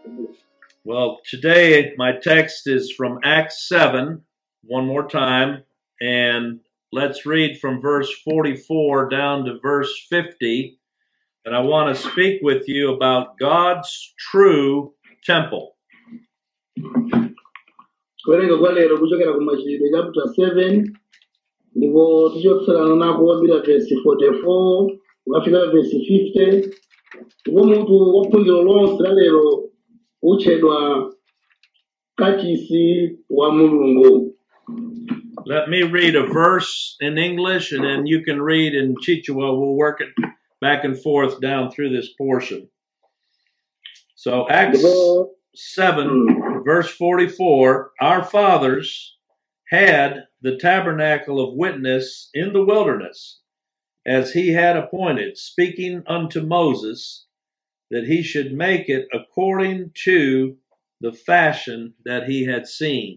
Well, today my text is from Acts 7, one more time, and let's read from verse 44 down to verse 50. And I want to speak with you about God's true temple. kuwerenga kwa lero kuchokera ku machitidwe chapter 7 ndipo tichokserana nako kwambira vesi 44 kukafika vesi 50 ndipo mutu wa phunziro lonse la lero utchedwa kachisi wa mulungu Let me read a verse in English, and then you can read in Chichewa. We'll work it back and forth down through this portion. So, Acts ndipo 7, verse 44 Our fathers had the tabernacle of witness in the wilderness, as he had appointed, speaking unto Moses that he should make it according to the fashion that he had seen.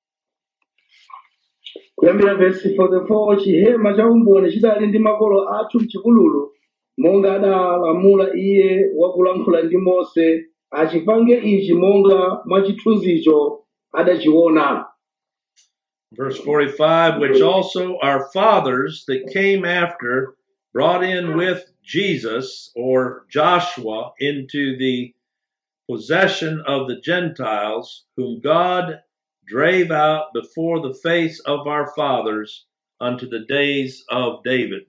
kuyambira vesi 44 chihema cha umboni chidali ndi makolo athu mchipululu monga adalamula iye wakulankhula ndi mose achipange ichi monga mwa chithunzicho adachiona Verse 45 Which also our fathers that came after brought in with Jesus or Joshua into the possession of the Gentiles, whom God drave out before the face of our fathers unto the days of David.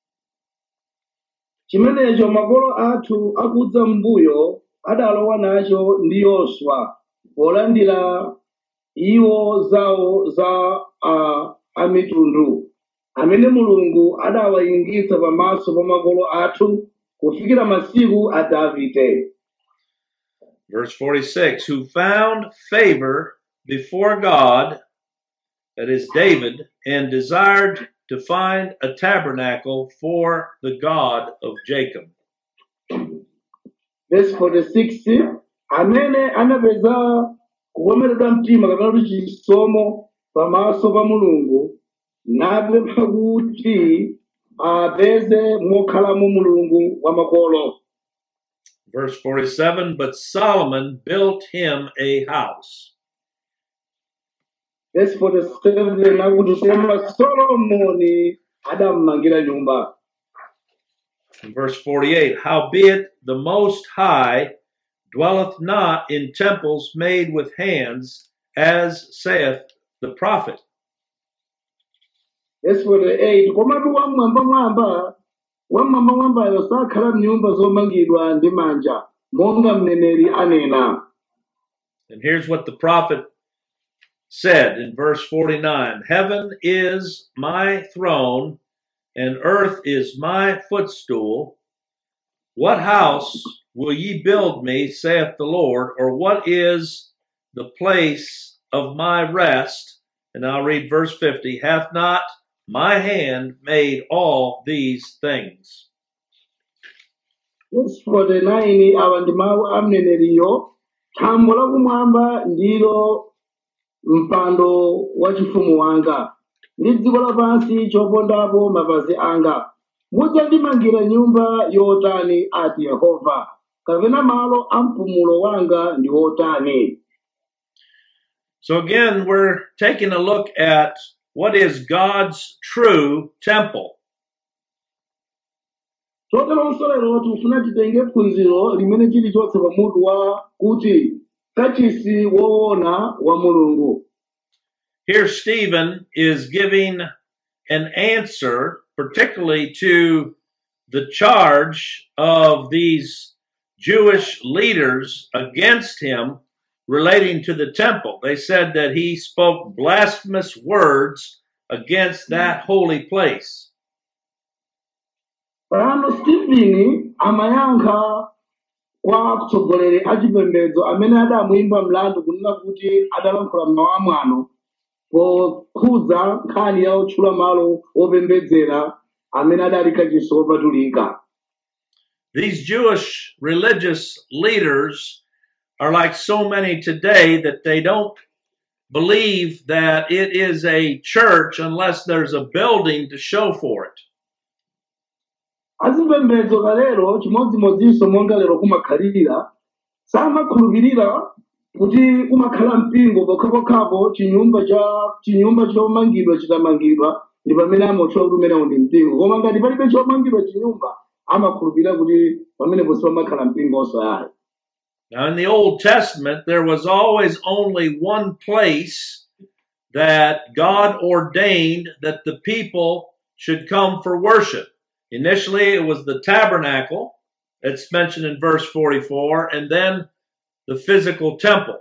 chimenecho makolo athu akudza m'mbuyo adalowa nacho ndi yoswa polandira iwo zawo za uh, amitundu amene mulungu adawayingitsa pamaso pa makolo athu kufikira masiku a davide Verse 46 Who found favor before God, that is David, and desired to find a tabernacle for the God of Jacob. verse 46 amene anapeza kukomeredwa mtima kapena kuti chisomo pamaso pa mulungu napempha kuti apeze mokhalamo mulungu wa makolo Verse 47 But Solomon built him a house. verse 47 akuti koma solomoni adammangira nyumba And verse 48 Howbeit the Most High dwelleth not in temples made with hands, as saith the prophet. verse 48 komatu wamwambamwamba wamwambamwambayo sakhala m'nyumba zomangidwa ndi manja monga mneneri anena And here's what the prophet said in verse 49 Heaven is my throne, and earth is my footstool. What house will ye build me, saith the Lord, or what is the place of my rest? And I'll read verse 50 Hath not my hand made all these things? verse 49 awa ndi mawu a mneneriyo thambo lakumwamba ndilo mpando wa chifumu wanga ndi dziko lapansi chopondapo mapazi anga mudzandimangira nyumba yotani ati yehova kapena malo a mpumulo wanga ndi otani So again, we're taking a look at what is God's true temple. choteronso lero tikufuna titenge phunziro limene chilichonse pamutu wa kuti kachisi woona wa mulungu Here, Stephen is giving an answer, particularly to the charge of these Jewish leaders against him relating to the temple. They said that he spoke blasphemous words against that holy place. pano stephen amayankha kwa atsogoleri a chipembedzo amene adamuyimba mlandu kunena kuti adalankhula mawu amwano pokhudza nkhani ya otchula malo opembedzera amene adali kachisi wopatulika These Jewish religious leaders are like so many today that they don't believe that it is a church unless there's a building to show for it. azipembedzo kalero chimodzimodzinso monga lero kumakhalira samakhulupirira kuti kumakhala mpingo pokhapokhapo chinyumba cha chinyumba chomangidwa chitamangidwa ndi pamene amatchula kuti umenewo ndi mpingo koma ngati palibe chomangidwa chinyumba amakhulupirira kuti pamenepo sipamakhala mpingo osayayo Now, in the Old Testament, there was always only one place that God ordained that the people should come for worship. Initially, it was the tabernacle, it's mentioned in verse 44, and then the physical temple.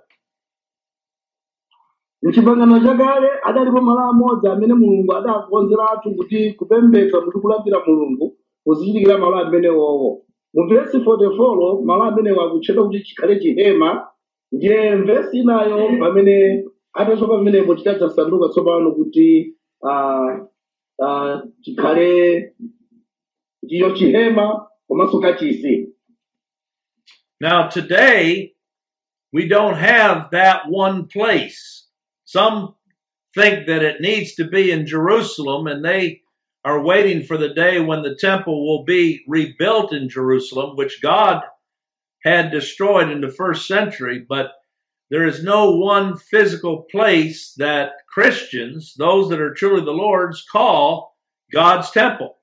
mchipangano chakale adalipo malo amodzi amene mulungu adakonzeratu kuti kupembedza kuti kulambira mulungu kuzichitikira malo amenewowo mu vesi 44 malo amenewo akutchedwa kuti chikhale chihema ndiye mvesi inayo pamene atachoka pamenepo tidadzasanduka tsopano kuti ah, ah, chikhale ndiyo chihema komanso kachisi Now, today, we don't have that one place. Some think that it needs to be in Jerusalem, and they are waiting for the day when the temple will be rebuilt in Jerusalem, which God had destroyed in the first century. But there is no one physical place that Christians, those that are truly the Lord's, call God's temple.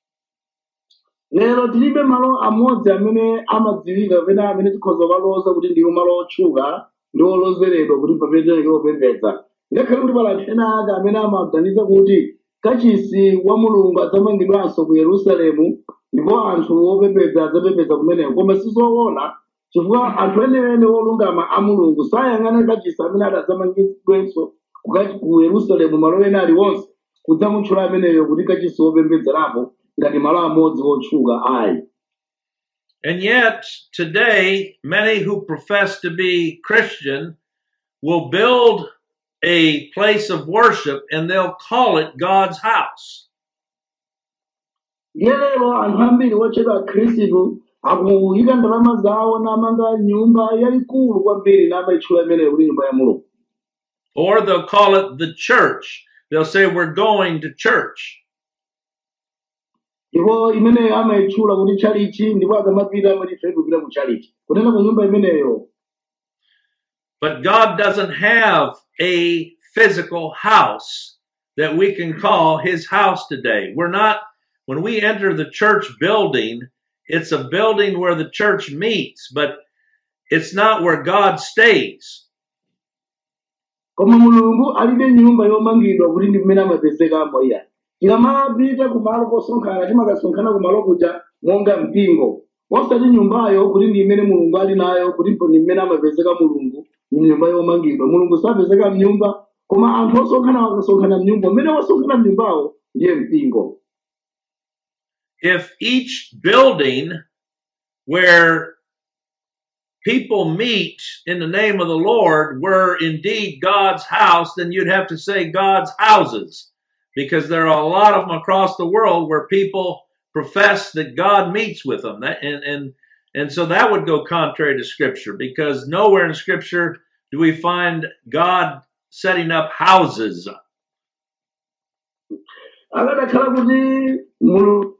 lero tilibe malo amodzi amene amadziwika kapena amene tikhoza kukaloza kuti ndiwo malo otchuka ndi olozeredwa kuti papetekedwe opembedza ngakhale kuti pali anthu ena ake amene amaganiza kuti kachisi wa mulungu adzamangidwanso ku yerusalemu ndipo anthu opembedza adzapembedza kumeneko koma sizoona chifukwa anthu enene olungama a mulungu sayang'ana kachisi amene adadzamangidwenso ku kachi- ku yerusalemu malo ena aliwonse kudzamutchula ameneyo kuti kachisi wopembedzerapo ngati malo amodzi otchuka ayi And yet, today, many who profess to be Christian will build a place of worship and they'll call it God's house. ndiye lero anthu ambiri otchedwa khristu akuyika ndalama zawo namanga nyumba yayikulu kwambiri namayitchula imeneyo kuti nyumba ya mulungu Or they'll call it the church. They'll say, We're going to church. ndipo imeneyo amayitchula kuti chalichi ndipo akamapita amati ife tikupita ku chalichi kunena ku nyumba imeneyo But God doesn't have a physical house that we can call his house today. We're not, when we enter the church building, it's a building where the church meets, but it's not where God stays. koma mulungu alibe nyumba yomangidwa kuti ndi mmene amapezekamo iya tikamapita kumalo kosonkhana timakasonkhana kumalo kuja monga mpingo osati nyumbayo kuti ndi imene mulungu ali nayo kuti ndi mmene amapezeka mulungu mnyumba yomangidwa mulungu sapezeka mnyumba koma anthu osonkhana akasonkhana mnyumba mmene wasonkhana mnyumbawo ndiye mpingo If each building where people meet in the name of the Lord were indeed God's house, then you'd have to say God's houses, because there are a lot of them across the world where people profess that God meets with them, That- and and and so that would go contrary to Scripture, because nowhere in Scripture do we find God setting up houses. akadakhala kuti mulungu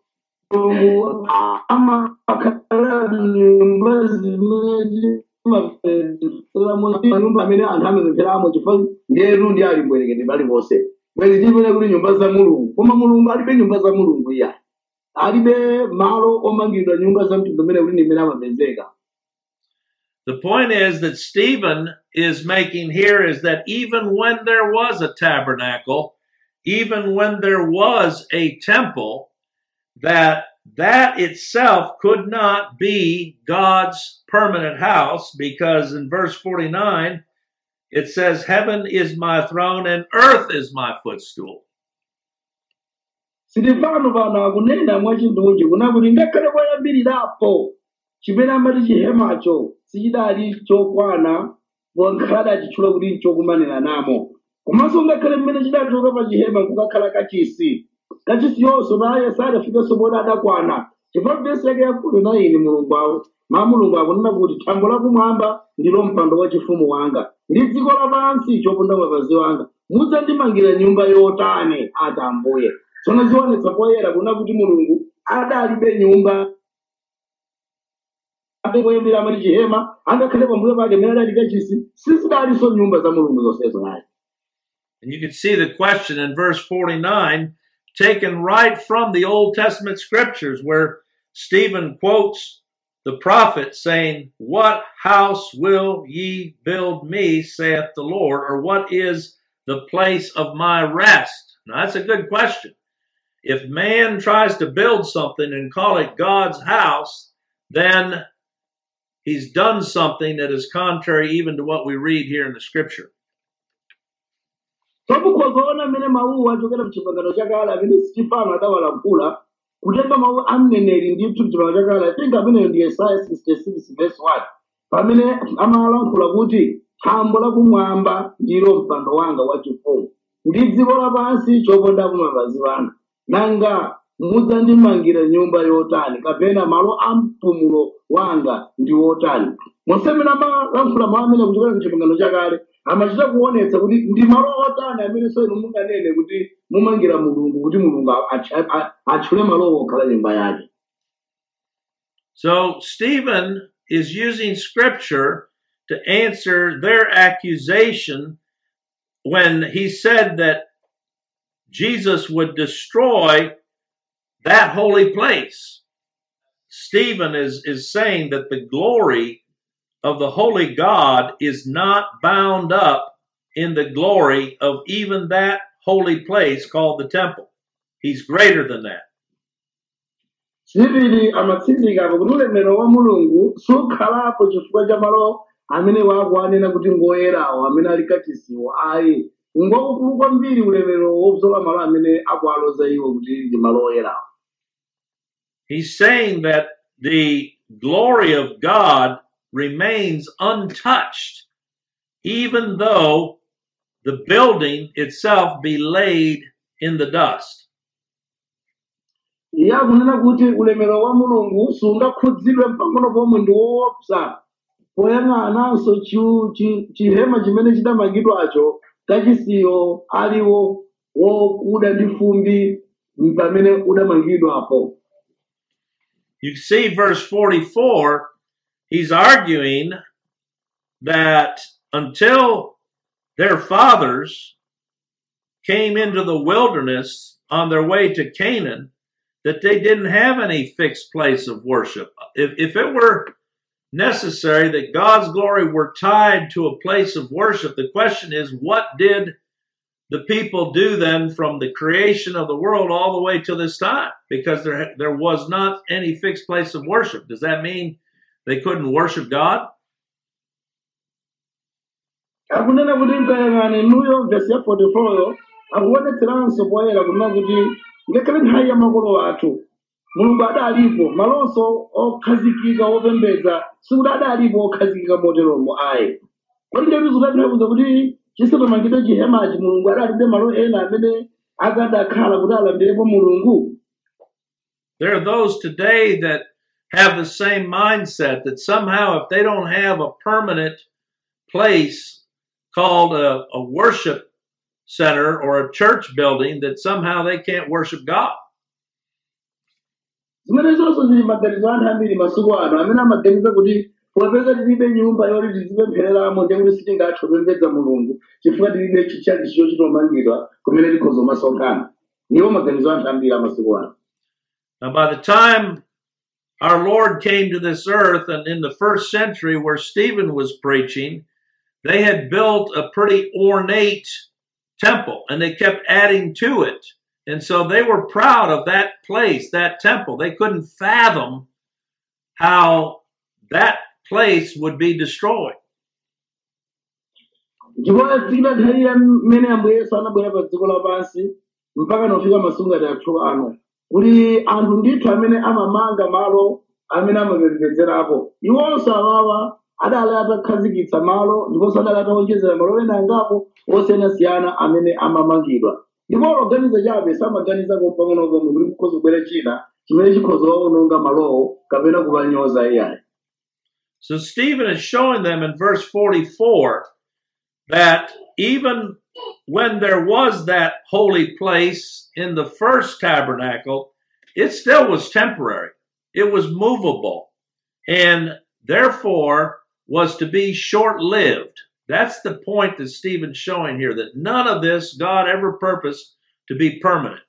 amakhala nyumba zimene mapezeramo nyumba amene anthu amapempheramo chifukwa nderu ndi ali mbwerekete paliponse bwezi timene kuti nyumba za mulungu koma mulungu alibe nyumba za mulungu iya alibe malo omangidwa nyumba za mtundu umene kuti ndi mmene amapezeka The point is that Stephen is making here is that even when there was a tabernacle, even when there was a temple, that that itself could not be God's permanent house because in verse 49 it says heaven is my throne and earth is my footstool. Silivano pano akunena mwachindunji kuna kuti ngakhale kwayambirirapo chimene amati chihemacho sichidali chokwana wankhale achitchula kuti nchokumanira namo komanso ngakhale mmene chidachoka pa chihema kukakhala kachisi kachisi yonso naye sadafikenso poti adakwana chifukwa vesi yake yakuti na ine mulungu awo ma mulungu akunena kuti thambo lakumwamba ndilo mpando wachifumu wanga ndi dziko lapansi choponda mapazi wanga mudzandimangira nyumba yotani ati ambuye tsono zionetsa poyera kuna kuti mulungu adalibe nyumba atengoyembera amati chihema angakhale pambuyo pake mmene adali kachisi sizidalinso nyumba za mulungu zonsezo naye And you can see the question in verse 49 taken right from the Old Testament scriptures where Stephen quotes the prophet saying, What house will ye build me, saith the Lord, or what is the place of my rest? Now that's a good question. If man tries to build something and call it God's house, then he's done something that is contrary even to what we read here in the scripture. tokukhozaona mmene mawuwa achokera mchipangano chakale amene sitefano adawalankhula kutenga mawu a mneneri ndithu mchipangano chakale i think ameneyo ndi yesaya 66 verse 1 pamene amalankhula kuti thambo lakumwamba ndilo mpando wanga wachifumu ndi dziko lapansi chopondapo mapazi anga nanga mudzandimangira nyumba yotani kapena malo a mpumulo wanga ndi wotani monsemene amalankhula mawu amene kuchokera mchipangano chakale amachita kuonetsa kuti ndi malo otani amene so inu munganene kuti mumangira mulungu kuti mulungu atch- a- atchule malowo okhala nyumba yake So Stephen is using scripture to answer their accusation when he said that Jesus would destroy that holy place. Stephen is, is saying that the glory of the holy God is not bound up in the glory of even that holy place called the temple. He's greater than that. chiviri amatsindika kuti ulemerero wa mulungu sukhalapo chifukwa cha malo amene wakuanena kuti ngoyerawo amene ali kachisiwo ayi ngokukulu kwambiri ulemerero wobzola malo amene akualoza iwo kuti ndi malo oyerawo He's saying that the glory of God remains untouched, even though the building itself be laid in the dust. iye akunena kuti ulemerero wa mulungu sungakhudzidwe mpang'ono pomwe ndi woopsa poyang'ananso chi- chi- chihema chimene chidamangidwacho kachisiyo aliwo wokuda ndi fumbi pamene udamangidwapo You see, verse 44, he's arguing that until their fathers came into the wilderness on their way to Canaan, that they didn't have any fixed place of worship. If, if it were necessary that God's glory were tied to a place of worship, the question is, what did the people do then from the creation of the world all the way to this time? Because there, there was not any fixed place of worship. Does that mean they couldn't worship God? akunena kuti mkayang'ana inuyo vesi ya 44 yo akuonetseranso poyera kunena kuti ngakhale nthawi ya makolo athu mulungu adalipo malonso okhazikika opembedza sikuti adalipo okhazikika moteromo ayi kodi ndiyoti zikutanthauza kuti chisanamangidwe chihemachi mulungu adalibe malo ena amene akadakhala kuti alambirepo mulungu There are those today that have the same mindset that somehow if they don't have a permanent place called a, a worship center or a church building, that somehow they can't worship God. zimene zonso zili maganizo anthu ambiri masiku ano amene amaganiza kuti popeza tilibe nyumba yoti tizipemphereramo ndiye kuti sitingathe kupembedza mulungu chifukwa tilibe chichalicho chitomangidwa kumene tikhoza kumasonkhana niwo maganizo anthu ambiri amasiku ano Now, by the time our Lord came to this earth, and in the first century where Stephen was preaching, they had built a pretty ornate temple and they kept adding to it. And so they were proud of that place, that temple. They couldn't fathom how that place would be destroyed. ndipo zikita nthawi ya mmene ambuye yesu anabwera pa dziko lapansi mpaka nofika masungati athu ano kuti anthu ndithu amene amamanga malo amene amapembedzerapo iwonso awawa adali atakhazikitsa malo ndiponso adali atawonjezera malo ena angapo osiyanasiyana amene amamangidwa ndipo oganiza chabe samaganiza kompang'ono komwe kuti kukhoza kubwera china chimene chikhoza kuwawononga malowo kapena kuwanyoza iyayi So Stephen is showing them in verse 44 that even when there was that holy place in the first tabernacle, it still was temporary. It was movable. And therefore was to be short lived. That's the point that Stephen's showing here that none of this God ever purposed to be permanent.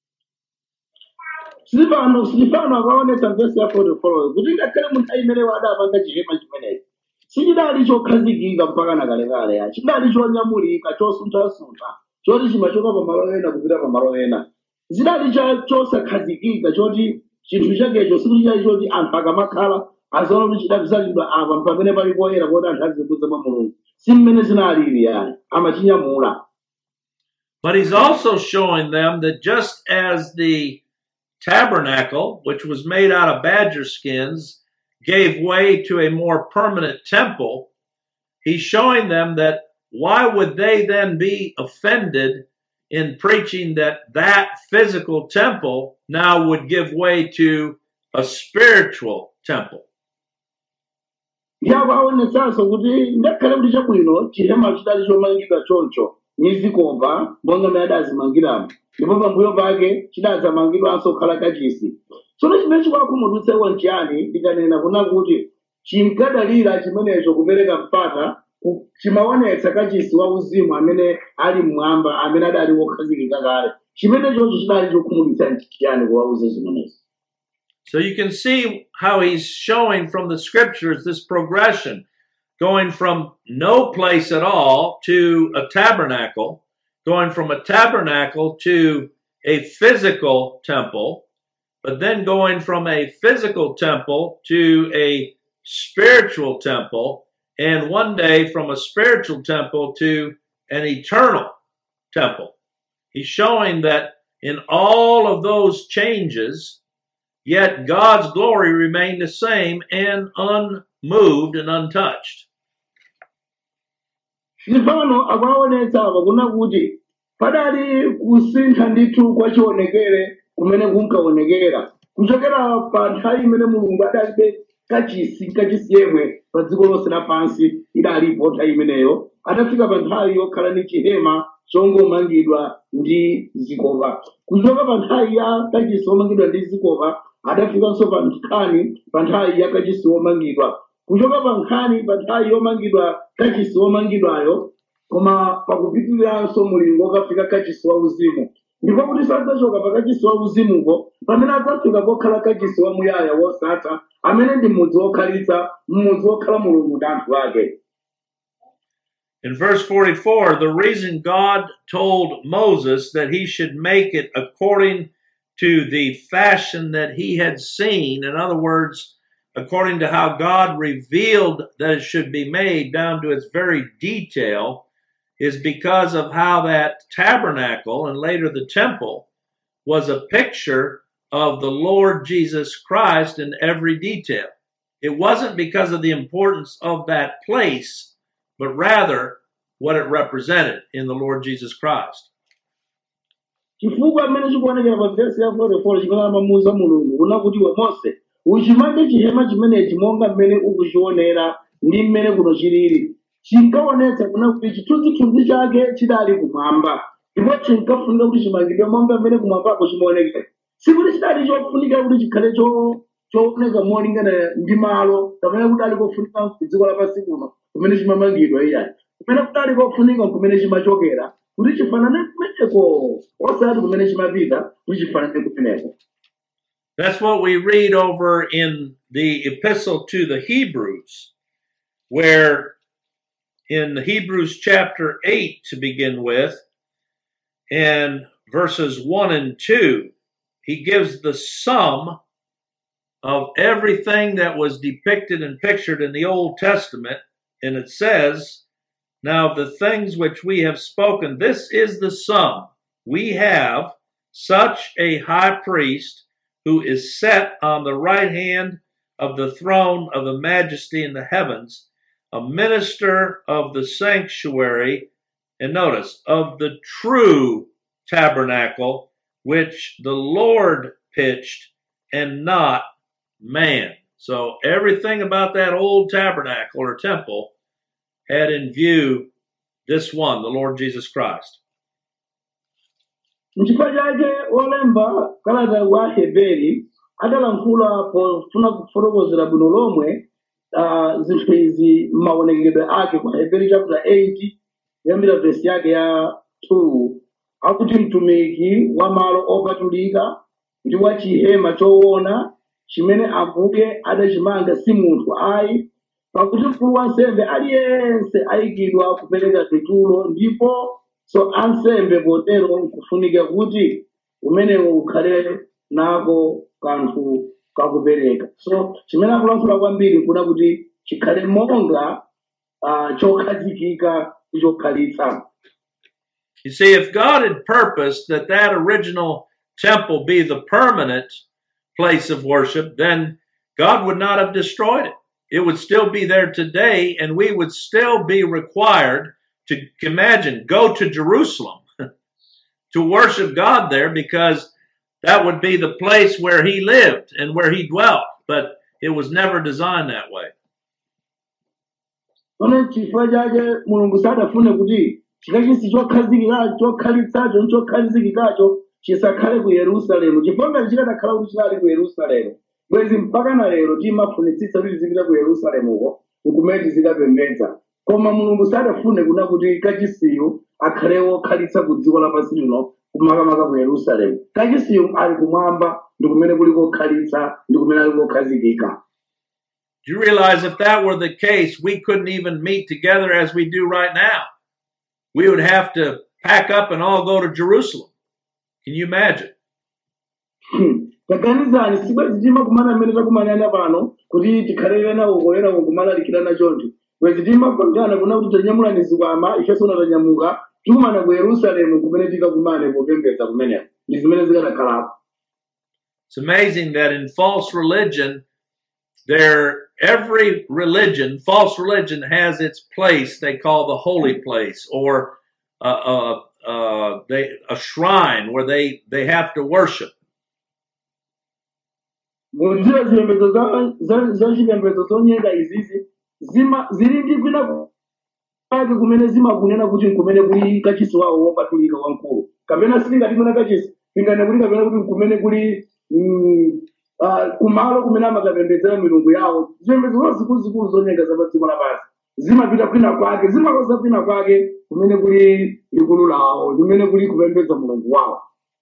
silipano silipano akaonetsa vesi ya 44 kuti ngakhale munthu ayimeneyo adapanga chihema chimenechi sichidali chokhazikika mpaka nakalekale ya chidali chonyamulika chosuntha-suntha choti chimachoka pamalo ena kupita pamalo ena zidali cha- chosakhazikika choti chinthu chakecho sikuti chali choti anthu akamakhala azaona kuti chidabzalidwa apa pamene pali poyera poti anthu azikudza mwa mulungu si mmene zinalili yani amachinyamula But he's also showing them that just as the tabernacle, which was made out of badger skins, gave way to a more permanent temple, he's showing them that why would they then be offended in preaching that that physical temple now would give way to a spiritual temple? yapo aonetsanso kuti ngakhale kuti chabwino chihema chidali chomangidwa choncho ndi zikopa monga mmene adazimangiramo ndipo pambuyo pake chidadzamangidwanso kukhala kachisi tsono chimene chikuwakhumudwitsa nchiyani ndikanena kuna kuti chinkadalira chimenecho kupereka mpata ku- chimaonetsa kachisi wa uzimu amene ali mmwamba amene adali wokhazikika kale chimenechocho chidali chokhumudwitsa nchiyani kuwauza zimenezi So you can see how he's showing from the scriptures this progression, going from no place at all to a tabernacle, going from a tabernacle to a physical temple, but then going from a physical temple to a spiritual temple, and one day from a spiritual temple to an eternal temple. He's showing that in all of those changes, yet God's glory remained the same and unmoved and untouched. Stefano akuwaonetsa apa kuna kuti padali kusintha ndithu kwa chionekere kumene kunkaonekera kuchokera pa nthawi imene mulungu adalibe kachisi kachisi yemwe pa dziko lonse lapansi idalipo nthawi imeneyo atafika pa nthawi yokhala ndi chihema chongomangidwa ndi zikopa kuchoka pa nthawi ya kachisi womangidwa ndi zikopa adafikanso pa nkhani pa nthawi ya kachisi womangidwa kuchoka pa nkhani pa nthawi yomangidwa kachisi womangidwayo koma pakupitiriranso mulingo okafika kachisi wa uzimu ndipo kuti sadzachoka pa kachisi wa uzimuko pamene adzafika pokhala kachisi wa muyaya wosatha amene ndi mudzi wokhalitsa mmudzi wokhala mulungu ndi anthu ake In verse 44, the reason God told Moses that he should make it according to the fashion that he had seen, in other words, according to how God revealed that it should be made down to its very detail, is because of how that tabernacle and later the temple was a picture of the Lord Jesus Christ in every detail. It wasn't because of the importance of that place, but rather what it represented in the Lord Jesus Christ. chifukwa amene chikuonekera pa vesi ya 44 chimene amamuwuza mulungu kuna kuti iwe mose uchimange chihema chimenechi monga mmene ukuchionera ndi mmene kuno chilili chinkaonetsa kuna kuti chithunzithunzi chake chidali kumwamba ndipo chinkafunika kuti chimangidwe monga mmene kumwambako chimaonekera sikuti chidali chofunika kuti chikhale cho- chooneka molingana ndi malo kapena kuti ali kofunika ku dziko lapansi kuno kumene chimamangidwa iyani kumene kudali kofunika kumene chimachokera kuti chifanane kumeneko osati kumene chimapita kuti chifanane kumeneko That's what we read over in the epistle to the Hebrews, where in Hebrews chapter 8 to begin with, and verses 1 and 2, he gives the sum of everything that was depicted and pictured in the Old Testament. And it says, Now of the things which we have spoken, this is the sum. We have such a high priest who is set on the right hand of the throne of the majesty in the heavens, a minister of the sanctuary, and notice, of the true tabernacle which the Lord pitched and not man. So everything about that old tabernacle or temple had in view this one, the Lord Jesus Christ. nchifukwa chake olemba kalata wa heberi adalankhula pofuna kufotokozera bwino lomwe uh, zinthu izi m'maonekedwe ake kwa hebrew chapter 8 kuyambira vesi yake ya 2 akuti mtumiki wa malo opatulika ndi wa chihema choona chimene ambuye adachimanga si munthu ayi pakuti mkulu wa nsembe aliyense ayikidwa kupereka tetulo ndipo so ansembe potero nkufunika kuti umenewo ukhale nako kanthu kakupereka so chimene akulankhula kwambiri nkuna kuti chikhale monga uh, chokhazikika ndi chokhalitsa You see, if God had purposed that that original temple be the permanent place of worship, then God would not have destroyed it. It would still be there today, and we would still be required to imagine, go to Jerusalem to worship God there because that would be the place where He lived and where He dwelt. But it was never designed that way. pano chifukwa chake mulungu sadafune kuti chikachisi chokhazikika chokhalitsacho ndi chokhazikikacho chisakhale ku yerusalemu chifukwa ngati chikanakhala kuti chinali ku yerusalemu bwezi mpaka na lero timafunitsitsa kuti tizipita ku yerusalemuko nkumene tizikapembedza koma mulungu sadafune kuna kuti kachisiyo akhale wokhalitsa ku dziko lapansi lino kumakamaka ku yerusalemu kachisiyo ali kumwamba ndi kumene kuli kokhalitsa ndi kumene ali kokhazikika Do you realize if that were the case, we couldn't even meet together as we do right now? We would have to pack up and all go to Jerusalem. Can you imagine? taganizani sibwezi timakumana mmene takumanana pano kuti tikhalere nawo koyera kumalalikirana choncho bwezi timapangana kuna kuti tanyamulani zikwama ifenso tanyamuka tikumana ku yerusalemu kumene tikakumane popembedza kumeneko ndi zimene zikadakhalapo It's amazing that in false religion, there every religion, false religion, has its place they call the holy place, or uh, uh, uh, they a shrine where they they have to worship. munjira zipembedzo za- za- za chipembedzo zonyenga izizi zima zili ndi kwina kwake kumene zimakunena kuti nkumene kuli kachisi wawo wopatulika wamkulu kapena sitingati mwina kachisi pingane kuti kapena kuti nkumene kuli mm, ah, kumalo kumene amakapembedzera milungu yawo zipembedzo zo zikuluzikulu zonyenga za pa dziko lapansi zimapita kwina kwake zimakoza kwina kwake kumene kuli likulu lawo limene kuli kupembedza mulungu wawo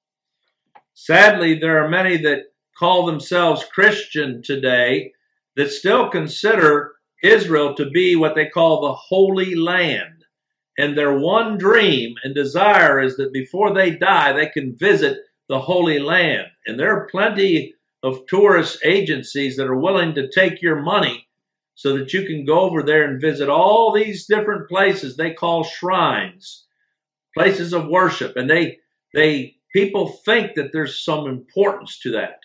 Sadly, there are many that call themselves Christian today that still consider Israel to be what they call the Holy Land. And their one dream and desire is that before they die, they can visit the Holy Land. And there are plenty of tourist agencies that are willing to take your money so that you can go over there and visit all these different places they call shrines, places of worship. And they, they, people think that there's some importance to that.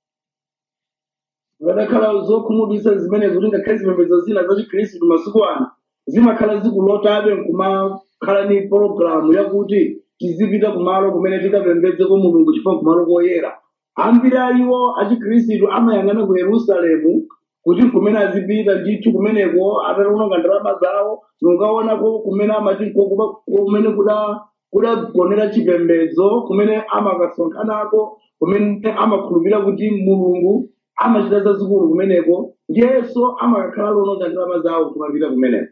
zikadakhala zokhumudwitsa zimenezo kuti ngakhale zipembedzo zina za chikhristu masiku ano zimakhala zikulotabe nkumakhala ni pologalamu yakuti tizipita kumalo kumene tikapembedzeko mulungu chifukwa kumalo koyera ambiri a iwo achikhristu amayang'ana ku yerusalemu kuti kumene azipita ndithu kumeneko ataononga ndalama zawo nunkaonako kumene amati ko- kuba- kumene kuda kudagonera chipembedzo kumene amakasonkhanako kumene amakhulupirira kuti mulungu amachita zazikulu kumeneko ndiyenso amakakhala lononga ndalama zawo kumapita kumeneko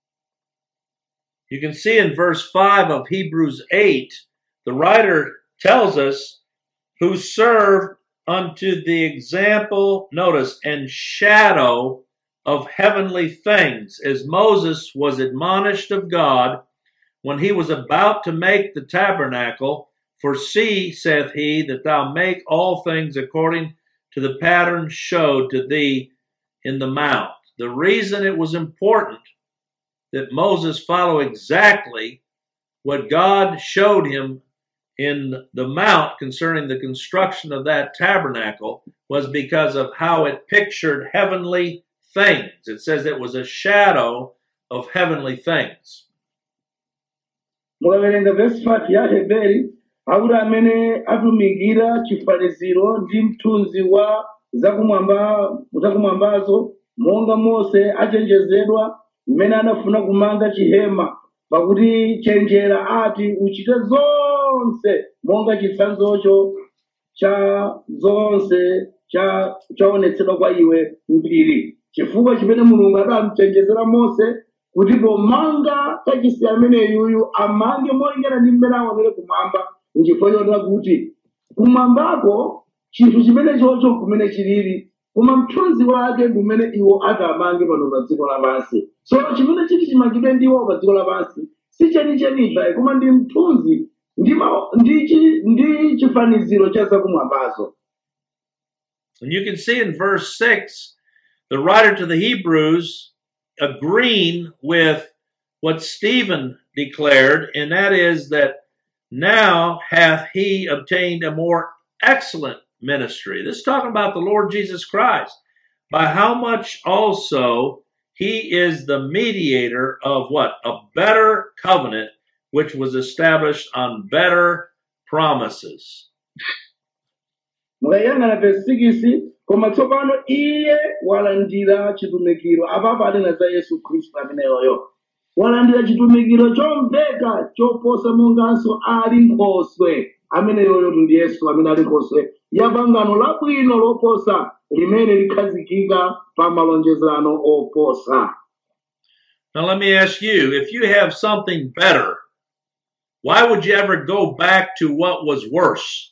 You can see in verse 5 of Hebrews 8, the writer tells us who serve unto the example, notice, and shadow of heavenly things, as Moses was admonished of God when he was about to make the tabernacle. For see, saith he, that thou make all things according to the pattern showed to thee in the mount. The reason it was important that Moses follow exactly what God showed him in the mount concerning the construction of that tabernacle was because of how it pictured heavenly things. It says it was a shadow of heavenly things. mukaverenga vesi 5 ya heberi akuti amene atumikira chifaniziro ndi mthunzi wa zakumwamba zakumwambazo monga mose achenjezedwa mmene anafuna kumanga chihema pakuti chenjera ati uchite zonse monga chitsanzocho cha zonse cha chaonetsedwa kwa iwe mbiri chifukwa chimene mulungu adamchenjezera mose kuti pomanga kachisi ameneyuyu amange molingana ndi mmene aonere kumwamba nchifukwa chonena kuti kumwambako chinthu chimene chocho kumene chilili koma mthunzi wake kumene iwo atamange pano pa dziko lapansi so chimene chiti chimangidwe ndi iwo pa dziko lapansi si chenichenicha koma ndi mthunzi ndi ma- ndi chi- ndi chifaniziro cha zakumwambazo And you can see in verse 6, the writer to the Hebrews agreeing with what Stephen declared, and that is that now hath he obtained a more excellent ministry. This is talking about the Lord Jesus Christ, by how much also he is the mediator of what? A better covenant, which was established on better promises. mukayang'ana verse 6 koma tsopano iye walandira chitumikiro apapo anena za yesu khristu ameneyoyo walandira chitumikiro chomveka choposa monganso ali nkhoswe ameneyoyo ndi yesu amene ali nkhoswe ya pangano labwino loposa limene likhazikika pa malonjezano oposa Now, let me ask you if you have something better, why would you ever go back to what was worse?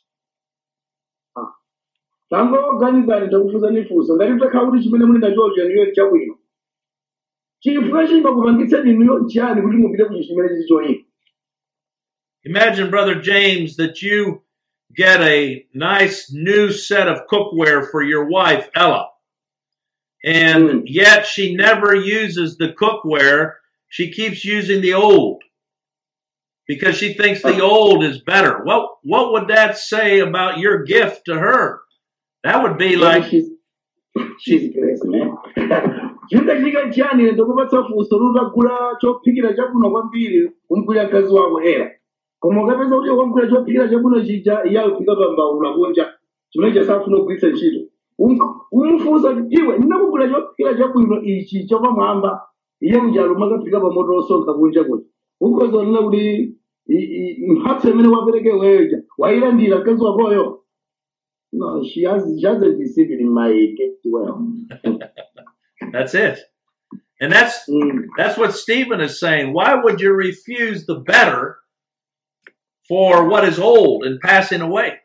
tangoganizani takufunzani funso ngati mutakhala kuti chimene muli nachocho niyo chabwino chifukwa chimakupangitsani niyo chani kuti mupite ku chimene chili choyipa Imagine, Brother James, that you get a nice new set of cookware for your wife, Ella, and Mm. yet she never uses the cookware. She keeps using the old because she thinks the old is better. What, what would that say about your gift to her? That would be Like like, she's she's crazy man. Chingachika chani ndokupatsa funso lutagula chophikira chabwino kwambiri kumgwira mkazi wako era koma ukapeza kuti wagula chophikira chabwino chija iye akuphika pa mbawula kunja chimene chasafuna kugwiritsa ntchito Um- umufunsa kuti iwe ndinakugula chophikira chabwino ichi chapamwamba iye mjalo makaphika pa moto osonkha kunja kuti ukhoza kunena kuti i- i- mphatso imene wapereke weja wayilandira mkazi wakoyo no she has she hasn't received it in my gift well that's it. And that's Mm. That's what Stephen is saying. Why would you refuse the better for what is old and passing away?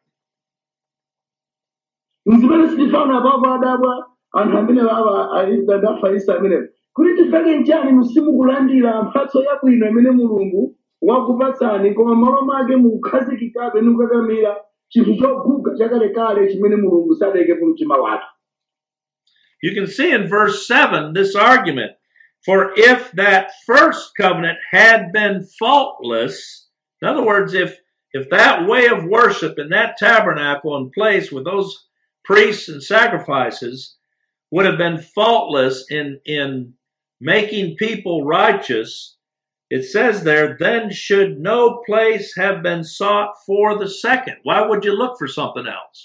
mzimene sitifana apapo adabwa anthu amene adafarisa amenewo kuti tifeke nchani musimukulandira mphatso yabwino imene mulungu wakupatsani koma malo make mukukhazikikabe ndi kukakamira chinthu choguga chakalekale chimene mulungu sadayikepo mtima wake You can see in verse 7 this argument. For if that first covenant had been faultless, in other words, if if that way of worship in that tabernacle in place with those priests and sacrifices would have been faultless in in making people righteous, it says there, then should no place have been sought for the second. Why would you look for something else?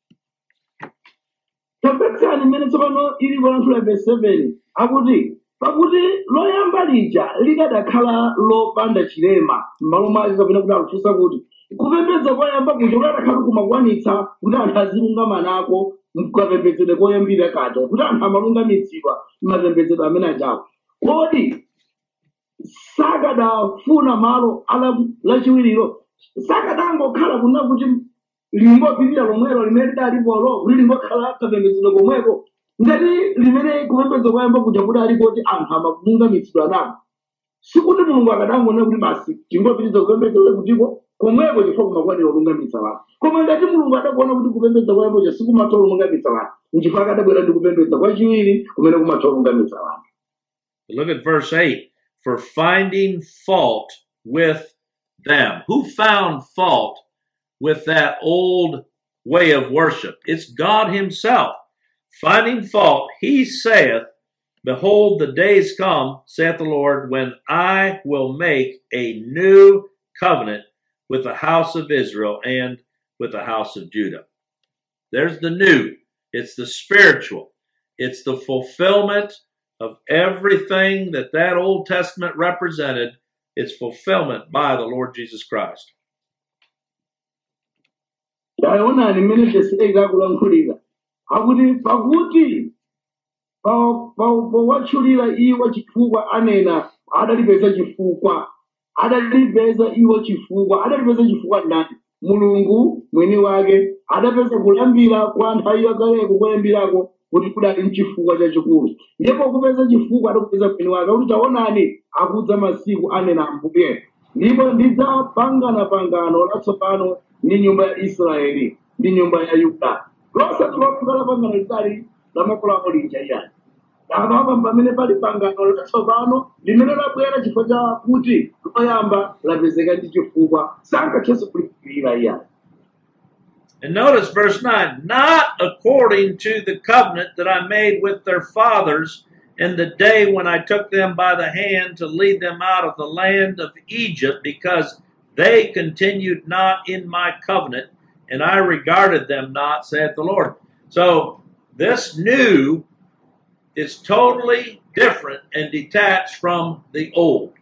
tapetsani mmene tsopano ili kulankhula verse 7 akuti pakuti loyamba lija likadakhala lopanda chilema m'malo mwake kapena kuti akufunsa kuti kupembedza koyamba kuja kuti adakhala kumakwanitsa kuti anthu azilungama nako mkapembedzedwe koyambira kaja kuti anthu amalungamitsidwa m'mapembedzedwe amene ajawo kodi sakadafuna malo ala lachiwiriro sakadangokhala kuna kuti lingopirira lomwelo limene lidalipolo kuti lingokhala kapembedzedwe komweko ngati limene kupembedza koyamba kuja kuti aliko kuti anthu amalungamitsidwa nako sikuti mulungu akadangona kuti basi tingopitiriza kupembedza kutiko komweko chifukwa kumakwanira olungamitsa wanthu koma ngati mulungu adakuona kuti kupembedza koyambacho sikumatha olungamitsa wanthu nchifukwa akadabwera ndi kupembedza kwachiwiri kumene kumatha olungamitsa wanthu Look at verse 8 for finding fault with them. Who found fault with that old way of worship? It's God Himself. Finding fault, He saith, Behold, the days come, saith the Lord, when I will make a new covenant with the house of Israel and with the house of Judah. There's the new, it's the spiritual, it's the fulfillment of everything that that Old Testament represented, its fulfillment by the Lord Jesus Christ. taonani mmene verse 8 akulankhulira akuti pakuti Pa- pa- powatchulira iwo chifukwa anena adalipeza chifukwa adalipeza iwo chifukwa adalipeza chifukwa ndani mulungu mwini wake adapeza kulambira kwa nthawi yakaleko kuyambirako kuti kudali mchifukwa chachikulu ndipo kupeza chifukwa adakupeza mwini wake kuti taonani akudza masiku anena ambuye ndipo ndidzapangana pangano latsopano ndi nyumba ya israeli ndi nyumba ya yuda losati longa la pangano lidali la makolo ako lija iyani apa pamene pali pangano latsopano limene labwera chifukwa cha kuti loyamba lapezeka ndi chifukwa sankathenso kulipirira iyani And notice verse 9 not according to the covenant that I made with their fathers in the day when I took them by the hand to lead them out of the land of Egypt, because they continued not in my covenant, and I regarded them not, saith the Lord. So this new is totally different and detached from the old.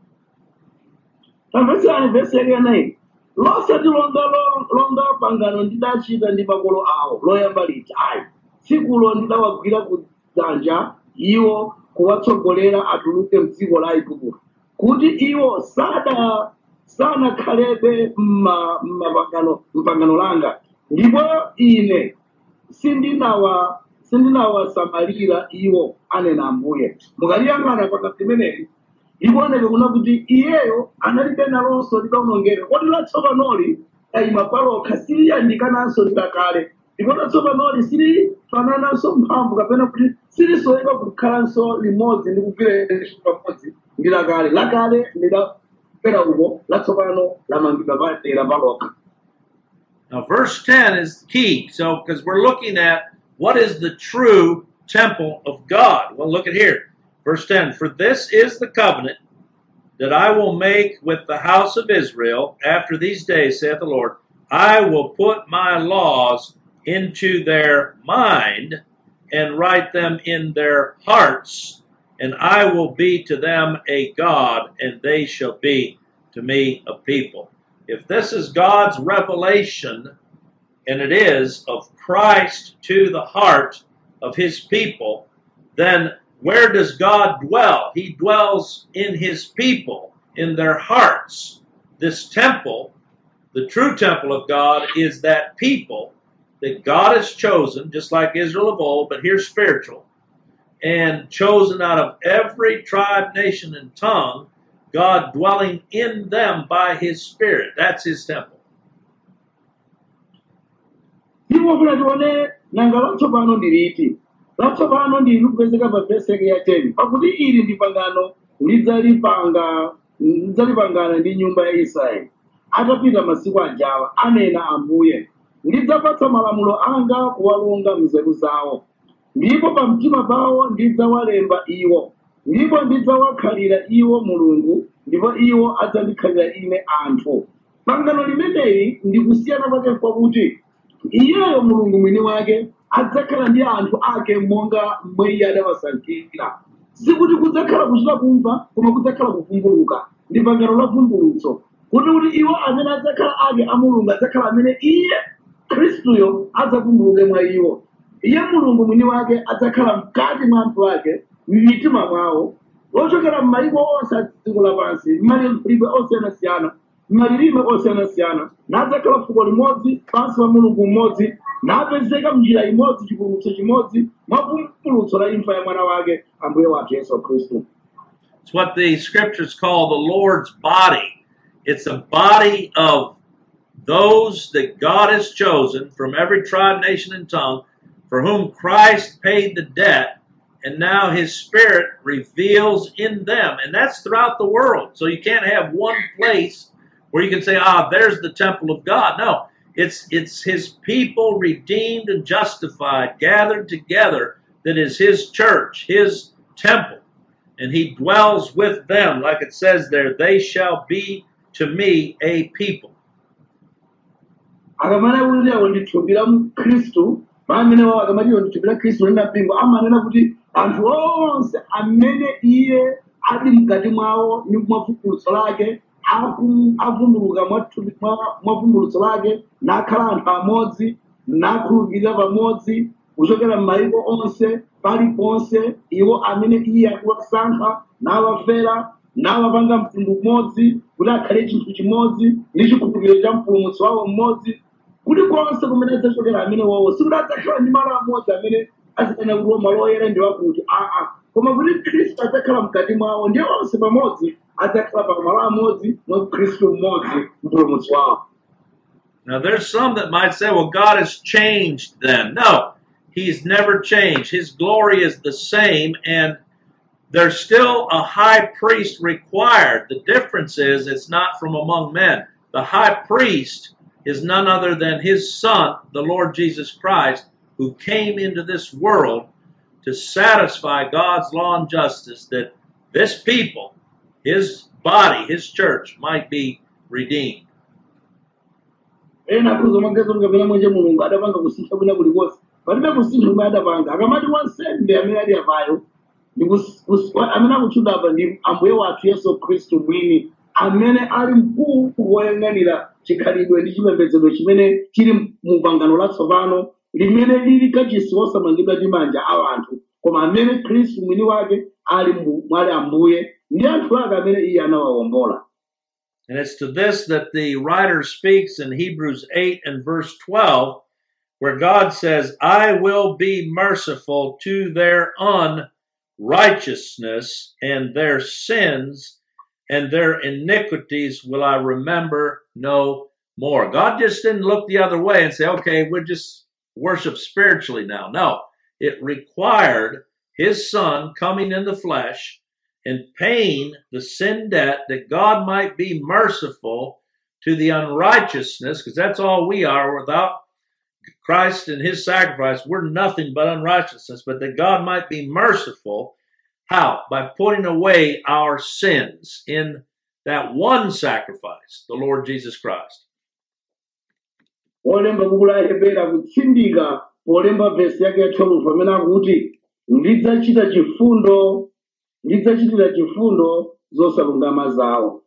tamvetsani vesi yake yanayi losati longa lo- longa pangano ndidachita ndi makolo awo loyamba liti ayi tsikulo ndidawagwira ku dzanja iwo kuwatsogolera atuluke mdziko la igupto kuti iwo sada sanakhalebe mma- mmapangano mpangano langa ndipo ine sindinawa sindinawasamalira iwo anena ambuye mukaliyang'ana pakati limeneli ikuoneka kuna kuti iyeyo analibe nalonso lidawonongeka kodi latsopanoli ayima palokha siliyandikananso lidakale ndipo latsopanoli silifanananso mphamvu kapena kuti silisoeka kukhalanso limodzi ndi kugwira pamodzi ndi lakale lakale lidapera uko latsopano lamangidwa padera palokha Now, verse 10 is key. So, because we're looking at what is the true temple of God. Well, look at here. Verse 10 For this is the covenant that I will make with the house of Israel after these days, saith the Lord. I will put my laws into their mind and write them in their hearts, and I will be to them a God, and they shall be to me a people. If this is God's revelation, and it is, of Christ to the heart of his people, then where does God dwell? He dwells in his people, in their hearts. This temple, the true temple of God, is that people that God has chosen, just like Israel of old, but here spiritual, and chosen out of every tribe, nation, and tongue, God dwelling in them by his Spirit. That's his temple. ndipo kuti tione nanga latsopano ndi liti latsopano ndi likupezeka pa vesi yake ya 10 pakuti ili ndi pangano lidzalipanga lidzalipangana ndi nyumba ya israeli atapita masiku ajawa anena ambuye ndidzapatsa malamulo anga kuwalonga mnzeru zawo ndipo pa mtima pawo ndidzawalemba iwo ndipo ndidzawakhalira iwo mulungu ndipo iwo adzandikhalira ine anthu pangano limeneli ndi kusiyana kwake kwakuti iyeyo mulungu mwini wake adzakhala ndi anthu ake monga mmwe iye adawasankhira sikuti kudzakhala kuchita kumva koma kudzakhala kuvumbuluka ndi pangano la vumbulutso kuti kuti iwo amene adzakhala ake a mulungu adzakhala amene iye khristuyo adzavumbuluke mwa iwo iye mulungu mwini wake adzakhala mkati mwa anthu ake m'mitima mwawo ochokera m'mayiko onse a dziko lapansi m'malilime osiyanasiyana m'malilime osiyanasiyana nadzakhala fuko limodzi pansi pa mulungu mmodzi napezeka mnjira imodzi chipulumutso chimodzi mwa vumbulutso la imfa ya mwana wake ambuye wathu yesu khristu It's what the scriptures call the Lord's body. It's a body of those that God has chosen from every tribe, nation, and tongue, for whom Christ paid the debt, and now his spirit reveals in them. And that's throughout the world. So you can't have one place where you can say, ah, there's the temple of God. No, it's it's his people redeemed and justified, gathered together, that is his church, his temple. And he dwells with them, like it says there, they shall be to me a people. akamana kuti awo ndithumbira khristu pamene wawo akamati iwo ndithumbira khristu ndi mpingo amanena kuti anthu onse amene iye ali mkati mwawo ndi mwa vumbulutso lake aku- avumbuluka mwa thupi- mwa- mwa vumbulutso lake nakhala anthu amodzi nakhulupirira pamodzi kuchokera m'mayiko onse paliponse iwo amene iye akuwasankha nawafera nawapanga mtundu umodzi kuti akhale chinthu chimodzi ndi chikhulupiriro cha mpulumutsi wawo mmodzi kulikonse kumene adzachokera amene wawo sikuti adzakhala ndi malo amodzi amene azikana kuti malo oyera ndi wakuti aa koma kuti khristu adzakhala mkati mwawo ndiye onse pamodzi adzakhala pa malo amodzi mwa khristu mmodzi mpulumutsi wawo Now, there's some that might say, well, God has changed then. No, He's never changed. His glory is the same, and there's still a high priest required. The difference is it's not from among men. The high priest is none other than His Son, the Lord Jesus Christ, who came into this world to satisfy God's law and justice that this people, His body, His church, might be redeemed. ena akhuza magazi kuti kapena mwenje mulungu adapanga kusintha kwina kulikonse palibe kusintha kumwe adapanga akamati wansembe amene ali apayo ndi kus- kus- wa- amene akutchula apa ndi ambuye wathu yesu khristu mwini amene ali mkulu woyang'anira chikhalidwe ndi chipembedzero chimene chili mu pangano latsopano limene lili kachisi wosamangidwa ndi manja a anthu koma amene khristu mwini wake ali mbu- mwali ambuye ndi anthu ake amene iye anawawombola And it's to this that the writer speaks in Hebrews 8 and verse 12, where God says, I will be merciful to their unrighteousness and their sins and their iniquities will I remember no more. God just didn't look the other way and say, okay, we'll just worship spiritually now. No, it required his son coming in the flesh and paying the sin debt that God might be merciful to the unrighteousness, because that's all we are without Christ and his sacrifice. We're nothing but unrighteousness, but that God might be merciful. How? By putting away our sins in that one sacrifice, the Lord Jesus Christ. olemba buku la hebera kutsindika polemba vesi yake ya 12 pamene akuti ndidzachita chifundo ndidzachitira chifundo zosalungama zawo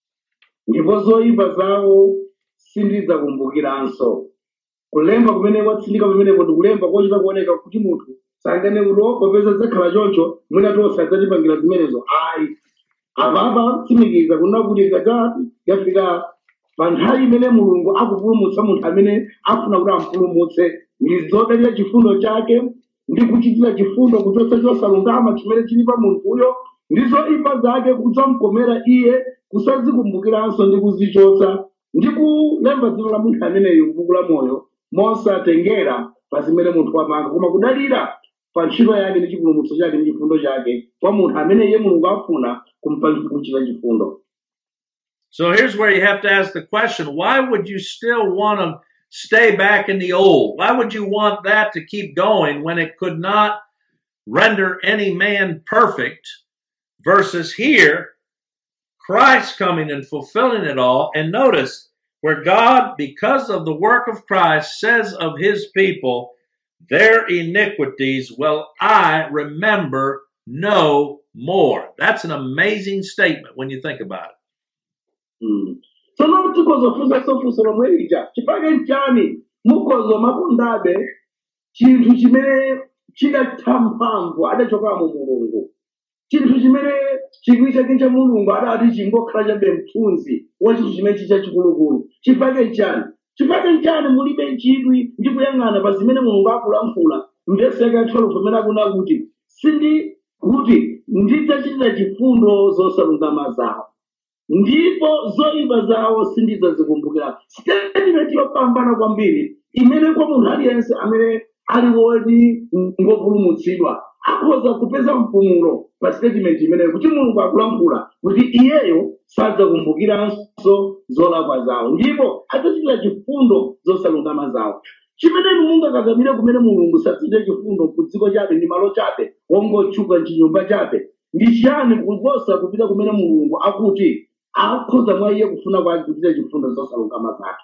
ndipo zoyipa zawo sindidzakumbukiranso kulemba kumene kwatsindika pamenepo ndi kulemba kochita kuoneka kuti munthu sangane kuti popeza zidzakhala choncho mwina tonse adzatipangira zimenezo ayi apapa tsimikiza kunena kuti ikadzati yafika pa nthawi imene mulungu akupulumutsa munthu amene afuna kuti ampulumutse ndi zodalira chifundo chake ndi kuchitira chifundo kuchotsa chosalungama chimene chili pa munthuyo ndi zoyipa zake kudzamkomera iye kusazikumbukiranso ndi kuzichotsa ndi kulemba dzina la munthu ameneyo m'buku la moyo mosatengera pa zimene munthu wapanga koma kudalira pa ntchito yake ndi chipulumutso chake ndi chifundo chake kwa munthu amene iye mulungu afuna kumpa- kuchita chifundo So here's where you have to ask the question why would you still want to stay back in the old? Why would you want that to keep going when it could not render any man perfect versus here, Christ coming and fulfilling it all? And notice where God, because of the work of Christ, says of his people, their iniquities will I remember no more. That's an amazing statement when you think about it. Mm. tsono tikozofunsa sofunso lomwe lija chifukwa nchani mukozo makondabe chinthu chimene chidatha mphamvu adachoka mu mulungu chinthu chimene chikwi chake cha mulungu adati chingokhala chabe mthunzi wa chinthu chimene chicha chikulukulu chifukwa nchani chifukwa nchani mulibe chidwi ndi kuyang'ana pa zimene mulungu akulankhula mvesi yake yatholo pamene akuna kuti sindi kuti ndidzachitira chifundo zosalungama zawo ndipo zoyipa zawo sindidzazikumbukira statement yopambana kwambiri imene kwa munthu aliyense amene ali woti ngopulumutsidwa akhoza kupeza mpumulo pa statement imeneyo kuti mulungu akulankhula kuti iyeyo sadzakumbukiranso zolakwa zawo ndipo adzachitira chifundo zosalungama zawo chimene mungakakamiire kumene mulungu sadzachita chifundo ku dziko chabe ndi malo chabe wongotchuka mchinyumba chabe ndi chiyani kuposa kupita kumene mulungu akuti akhoza mwa iye kufuna kwake kuchita chifundo zosalungama zake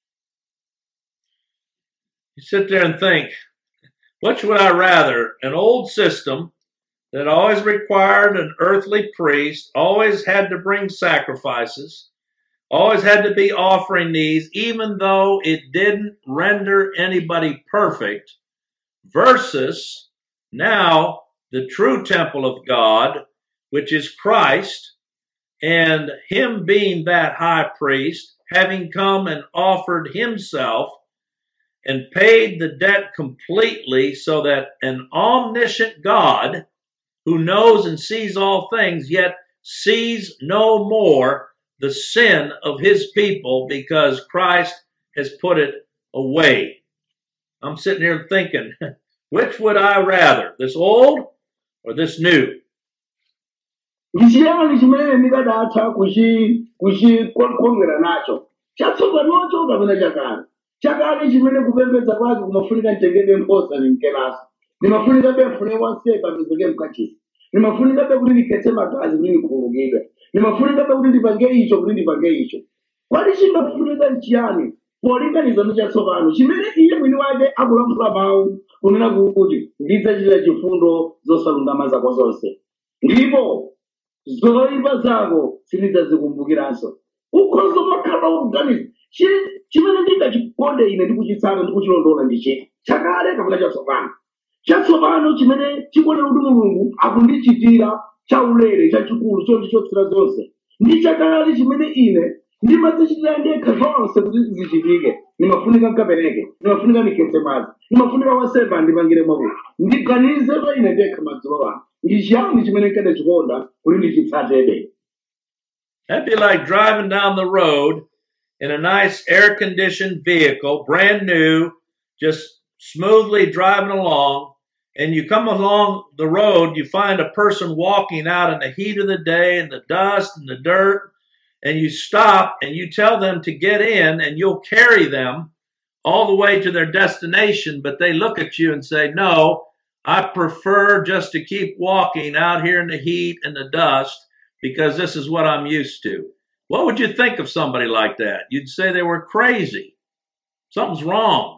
You sit there and think, which would I rather? An old system that always required an earthly priest, always had to bring sacrifices, always had to be offering these, even though it didn't render anybody perfect, versus now the true temple of God, which is Christ, and him being that high priest, having come and offered himself and paid the debt completely, so that an omniscient God who knows and sees all things, yet sees no more the sin of his people because Christ has put it away. I'm sitting here thinking, which would I rather, this old or this new? ndi chiyani chimene ndikadatha kuchi- kuchikongera nacho chatsopanocho kapena chakale chakale chimene kupembedza kwake kumafunika mtengedwe nkhosa ni mkelasi limafunika be mfune wansembe apezeke mkachisi limafunika be kuti likhetse magazi kuti likhululukidwe limafunika be kuti lipange icho kuti lipange icho kwati chingafunika nchiyani polinganiza ndi chatsopano chimene iye mwini wake akulankhula mawu kunena kuti ndidzachita chifundo zosalungama zako zonse ndipo zoyipa zako sindidzazikumbukiranso ukhoza makhala ukuganiza Chi- chimene ndingachikonde ine ndikuchitsata ndikuchilondola ndi chiti chakale kapena chatsopano chatsopano chimene chikonera kuti mulungu akundichitira chaulere chachikulu chonchi chotsira zonse ndi chakale chimene ine ndimadzichitira ndekha zonse kuti zichitike nimafunika nkapereke nimafunika nikhetse madzi nimafunika wansembe andipangire mwakuti ndiganize pa ine ndekha madzulo ano ndi chiyani chimene nkadachikonda kuti ndichitsatebe That'd be like driving down the road in a nice air conditioned vehicle, brand new, just smoothly driving along. And you come along the road, you find a person walking out in the heat of the day and the dust and the dirt, and you stop and you tell them to get in and you'll carry them all the way to their destination. But they look at you and say, No, I prefer just to keep walking out here in the heat and the dust because this is what I'm used to. What would you think of somebody like that? You'd say they were crazy. Something's wrong.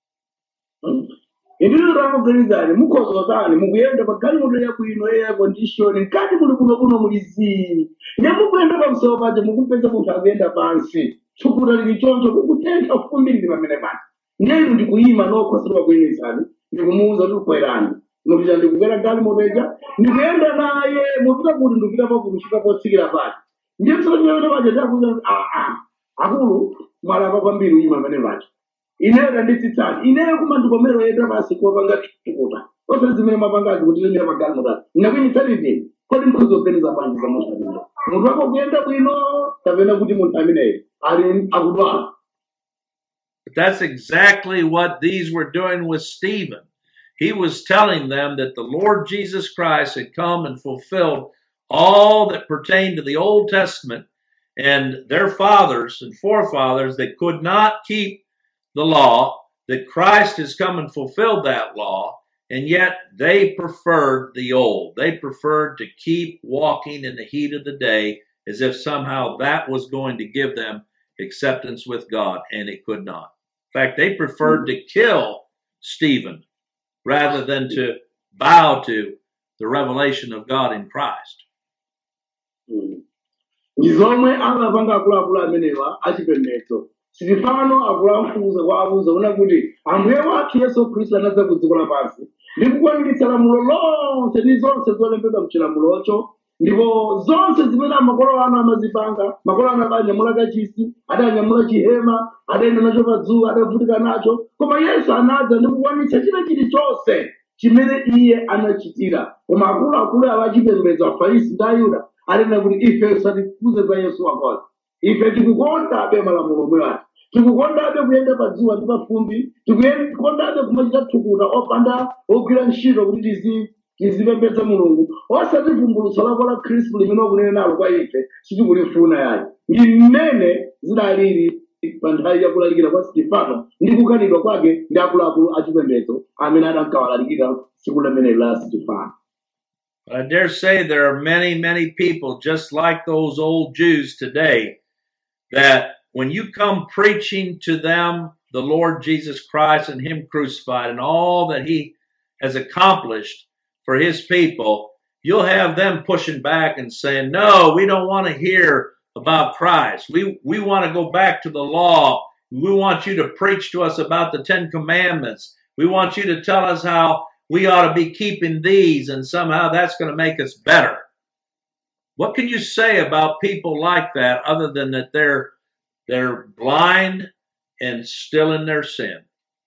indiro ramuganizani mukhozotani mukuyenda pagalimoto yabwino eya kondishoni mkati muli kuno kuno muli zii nyamukuyenda pamusoro pacho mukupeza munthu akuyenda pansi tsukuta lili choncho kukutentha kufumbiriri pamene pano ndiyenu ndikuyima nokhosedwa kuyimisani ndikumuwuza kuti kwerani mutija ndikukwera galimoto ija ndikuyenda naye mupita kuti ndikupita pakuti kusvika potsikira pati ndiye msonyeone pacho ndakuza aa akulu mwalapa kwambiri uyima pamene pacho ineyo ndanditsitsani ineyo kumandikomero yenda basi kuwapanga tukuta ose zimene mapangazi kuti lemera magari mutatu ndakunyitsani kodi mkhozi oganiza bwanji za munthu amene munthu wako kuyenda bwino kapena kuti munthu ameneyo ali akudwala But that's exactly what these were doing with Stephen. He was telling them that the Lord Jesus Christ had come and fulfilled all that pertained to the Old Testament and their fathers and forefathers that could not keep the law, that Christ has come and fulfilled that law, and yet they preferred the old. They preferred to keep walking in the heat of the day as if somehow that was going to give them acceptance with God, and it could not. In fact, they preferred to kill Stephen rather than to bow to the revelation of God in Christ. ndi zomwe amapanga akuluakulu amenewa achipembedzo sitifano akuluamfuza kwa abuza una kuti ambuye wathu yesu khristu anadza ku dziko lapansi ndi kukwaniritsa lamulo lonse ndi zonse zolembedwa mchilamulocho ndipo zonse zimene makolo anu amazipanga makolo anu adanyamula kachisi adanyamula chihema adayenda nacho pa dzuwa adavutika nacho koma yesu anadza ndi kukwanitsa china chilichonse chimene iye anachitira koma akuluakulu awa achipembedzo afarisi ndi ayuda anena kuti ife satifuze za yesu wakoza ife tikukondabe malamulo omwe ati tikukondabe kuyenda pa dzuwa ndi pa fumbi tikukondabe kumachita thukuta opanda ogwira ntchito kuti tizi- tizipembedza mulungu osati vumbulutso lako la khristu limene wakunena nalo kwa ife sitikulifuna yayi ndi mmene zidalili pa nthawi yakulalikira kwa sitifano ndi kukanidwa kwake ndi akuluakulu achipembedzo amene adankawalalikira tsiku limeneli la sitifano But I dare say there are many, many people just like those old Jews today that when you come preaching to them the Lord Jesus Christ and Him crucified and all that He has accomplished for His people, you'll have them pushing back and saying, No, we don't want to hear about Christ. We, we want to go back to the law. We want you to preach to us about the Ten Commandments. We want you to tell us how we ought to be keeping these and somehow that's going to make us better. What can you say about people like that other than that they're they're blind and still in their sin?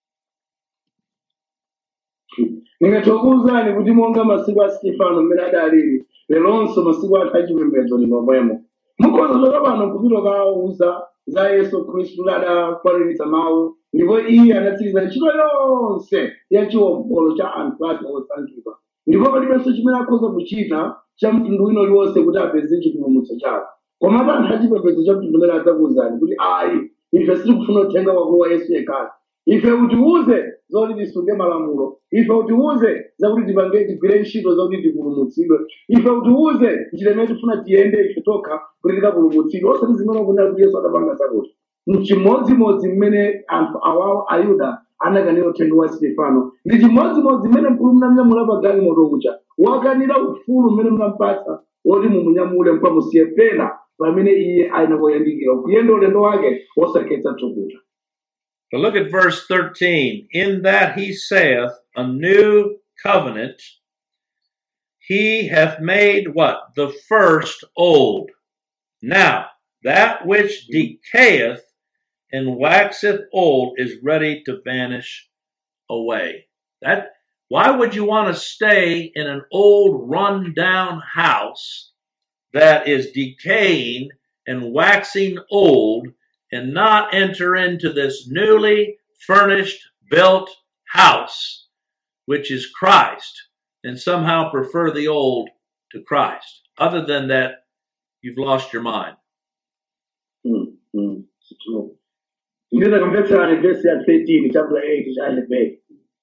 ndingatokuwuzani kuti monga masiku a stefano mmene adalili leronso masiku ake achipembedzo ndi momwemo mukhoza choka pano kupita kawauza za yesu khristu kuti adakwaniritsa mawu ndipo iye anatsiriza ntchito yonse ya chiwombolo cha anthu ake osankhidwa ndipo palibenso chimene akhoza kuchita cha mtundu wina uliwonse kuti apeze chipulumutso chawo komatu anthu achipembedzo cha mtundu umene adzakuwuzani kuti ayi ife sitikufuna uthenga wako wa yesu yekhayo ife utiuze zoti tisunge malamulo ife utiuze zakuti tipange tigwire ntchito zakuti tipulumutsidwe ife utiuze njira imene tifuna tiyende ife tokha kuti tikapulumutsidwe osati zimene kunena kuti yesu adapanga zakuti mchimodzimodzi mmene anthu awawo ayuda anakanira uthenga wa stefano ndi chimodzimodzi mmene mkulu mnamnyamula pa galimoto uja wakanira ufulu mmene mnampatsa woti mumunyamule mpamusiye pena pamene iye ayina koyandikira kuyenda ulendo wake osakhetsa thukuta But look at verse 13. In that he saith, A new covenant, he hath made what? The first old. Now, that which decayeth and waxeth old is ready to vanish away. That why would you want to stay in an old run down house that is decaying and waxing old and not enter into this newly furnished built house which is Christ and somehow prefer the old to Christ other than that you've lost your mind Mm, mm, it's true. Ndinaweza kumvetsera vesi ya 13 chapter 8 cha Aheberi.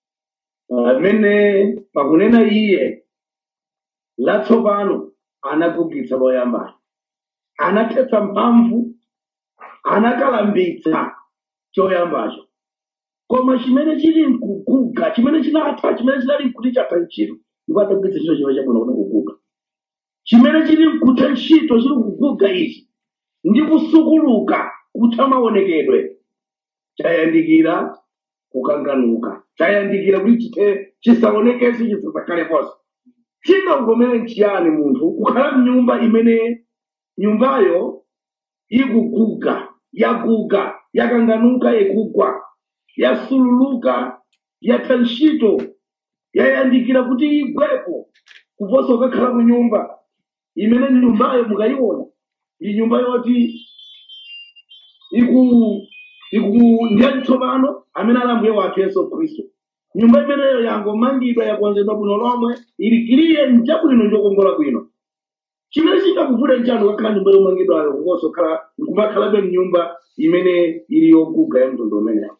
Amene pakunena iye latsopano anagugitsa loyambana. Anathetsa mphamvu, anakalambitsa choyambacho. Koma chimene chili mkuguga, chimene chinatha, chimene chinali mkuti chatha ntchito, ndipo atagwitsa ntchito chimene chabwino kuti kuguga. Chimene chili mkutha ntchito chili kuguga ichi, ndi kusukuluka kutha maonekedwe chayandikira kukanganuka chayandikira kuti chite chisaonekenso chisazakhaleponso chingakugomere nchiyani munthu kukhala mnyumba imene nyumbayo ikuguga yaguga yakanganuka ikugwa yasululuka yatha ntchito yayandikira kuti igwepo kuposa ukakhala mu nyumba imene ni nyumbayo mukayiona ndi nyumba yoti iku iku ndiyachitsopano amene ali ambuye wathu yesu khristu nyumba imeneyo yangomangidwa yakonzedwa bwino lomwe ili kiliye nchabwino njokongola bwino chimene chingakuvule nchanu kakhala nyumba yomangidwayo kuposa kukhala kumakhalabe mnyumba imene ili yoguga ya mtundu umeneyo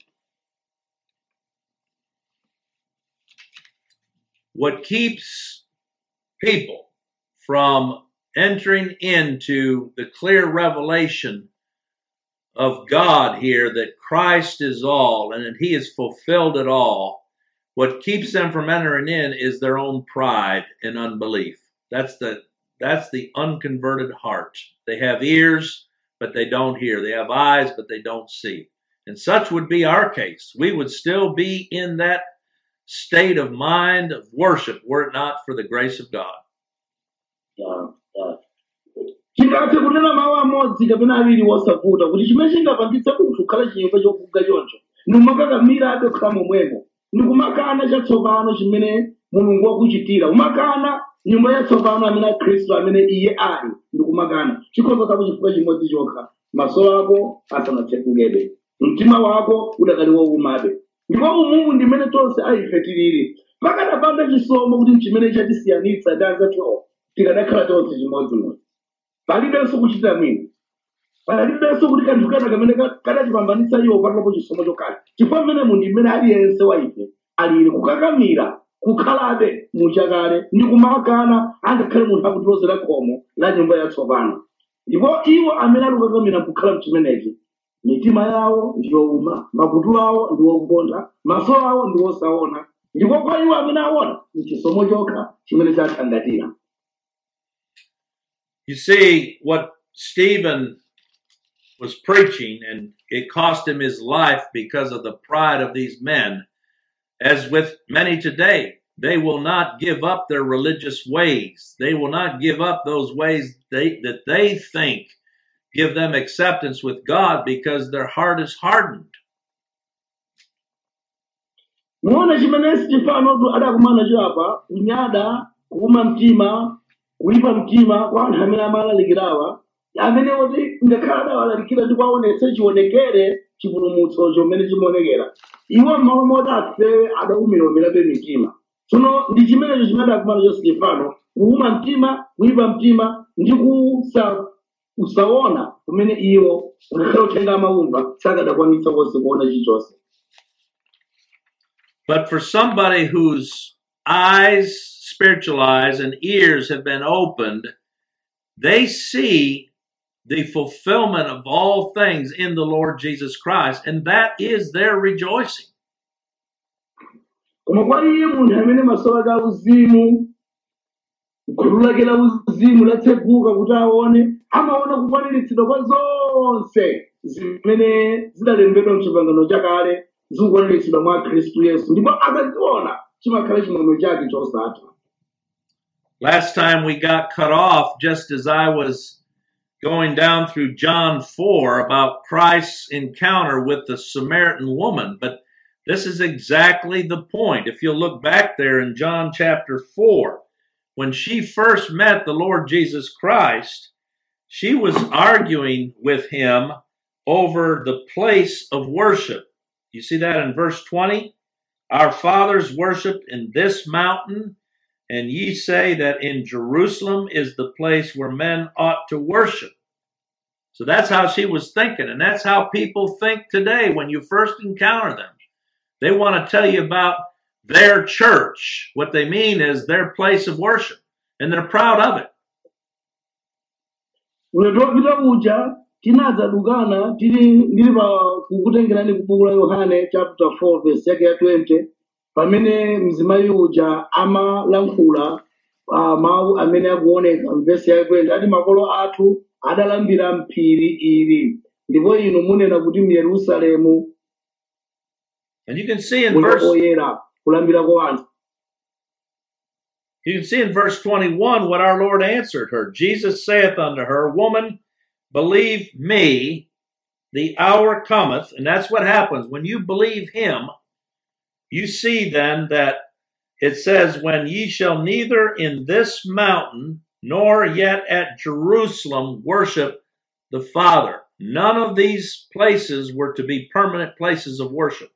what keeps people from entering into the clear revelation of God here that Christ is all and that He has fulfilled it all, what keeps them from entering in is their own pride and unbelief. That's the that's the unconverted heart. They have ears, but they don't hear. They have eyes, but they don't see. And such would be our case. We would still be in that state of mind of worship were it not for the grace of God. Ya, ya. chingathe kunena mawu amodzi kapena awiri wosavuta kuti chimene chingapangitse munthu kukhala chinyumba choguga choncho ndikumakamira abe kukhala momwemo ndikumakana chatsopano chimene mulungu wakuchitira umakana nyumba yatsopano amene a khristu amene iye ali ndikumakana chikhoza kapo chifukwa chimodzi chokha maso ako asanatsekukebe mtima wako udakali woumabe ndipo umumu ndimene tonse aife tilili pakadapanda chisomo kuti chimene chatisiyanitsa ndi anzathu tikadakhala tonse chimodzimodzi palibenso kuchita mwina palibenso kuti kanthu kana kamene ka- kadatipambanitsa iwo patulapo chisomo chokhala chifukwa mmene munthu mmene aliyense wa ife alili kukakamira kukhalabe muchakale ndi kumakana angakhale munthu akutilozera khomo la nyumba yatsopano ndipo iwo amene ali kukakamira kukhala mchimenechi mitima yawo ndiyowuma makutu awo ndiwogontha maso awo ndiwosaona ndipo kwa iwo amene aona ni chisomo chokha chimene chathangatira You see, what Stephen was preaching, and it cost him his life because of the pride of these men, as with many today. they will not give up their religious ways. They will not give up those ways they, that they think give them acceptance with God because their heart is hardened. muona chimene Stefano adakumana nacho apa kunyada kuuma mtima kuipa mtima kwa anthu amene amalalikirawa amene oti ngakhale adawalalikira ndi kuwaonetsa chionekere chipulumutso chomene chimaonekera iwo m'malo moti afewe adaumiramirabe mitima tsono ndi chimenecho chimene adakumana nacho Stefano kuuma mtima kuipa mtima ndi kusa kusaona kumene iwo ngakhale uthenga amaumva sakadakwanitsa konse kuona chilichonse But for somebody whose eyes, spiritual eyes, and ears have been opened, they see the fulfillment of all things in the Lord Jesus Christ, and that is their rejoicing. koma kwa iye munthu amene maso ake auzimu gulu lake la uzimu latseguka kuti aone amaona kukwaniritsidwa kwa zonse zimene zidalembedwa mchipangano chakale zikukwaniritsidwa mwa khristu yesu ndipo akaziona chimakhala chimwemwe chake chosatha Last time we got cut off just as I was going down through John 4 about Christ's encounter with the Samaritan woman, but this is exactly the point. If you'll look back there in John chapter 4, when she first met the Lord Jesus Christ, she was arguing with him over the place of worship. You see that in verse 20? Our fathers worshiped in this mountain, and ye say that in Jerusalem is the place where men ought to worship. So that's how she was thinking, and that's how people think today when you first encounter them. They want to tell you about their church. What they mean is their place of worship, and they're proud of it. ulendo wopita uja tinadzadukana tili ndili pa kukutengerani ku buku la yohane chapter 4 verse yake ya 20 pamene mzimayi uja amalankhula uh, mawu amene akuoneka mvesi yake 20 ati makolo athu adalambira mphiri ili ndipo inu munena kuti mu yerusalemu And you can see in muli verse oyera kulambira kwa anthu You can see in verse 21 what our Lord answered her. Jesus saith unto her, Woman, believe me, the hour cometh. And that's what happens. When you believe him, you see then that it says, When ye shall neither in this mountain nor yet at Jerusalem worship the Father. None of these places were to be permanent places of worship.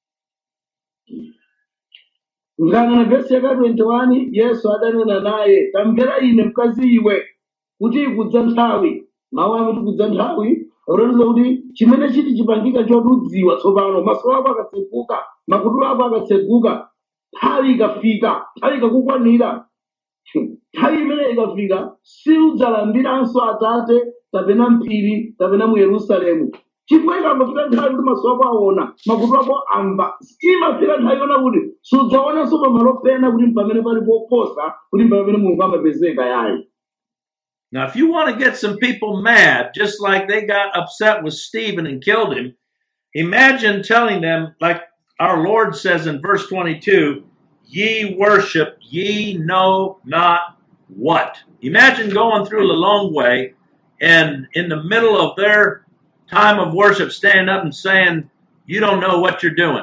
ngana vesi yaka 21 yesu adanena naye tamvera ine mkazi iwe kuti ikudza nthawi mawu amati kudza nthawi akutanthauza kuti chimene chiti chipangika choti udziwa tsopano maso ako akatseguka makutu ako akatseguka nthawi ikafika nthawi ikakukwanira nthawi imene ikafika siudzalambiranso atate kapena mphiri kapena mu yerusalemu chifukwa ikangofika nthawi kuti maso ako aona makutu ako amva imafika nthawi yona kuti sudzaonanso pamalo pena kuti pamene pali poposa kuti pamene mulungu amapezeka yayi Now, if you want to get some people mad, just like they got upset with Stephen and killed him, imagine telling them, like our Lord says in verse 22, ye worship ye know not what. Imagine going through the long way and in the middle of their time of worship standing up and saying, you don't know what you're doing.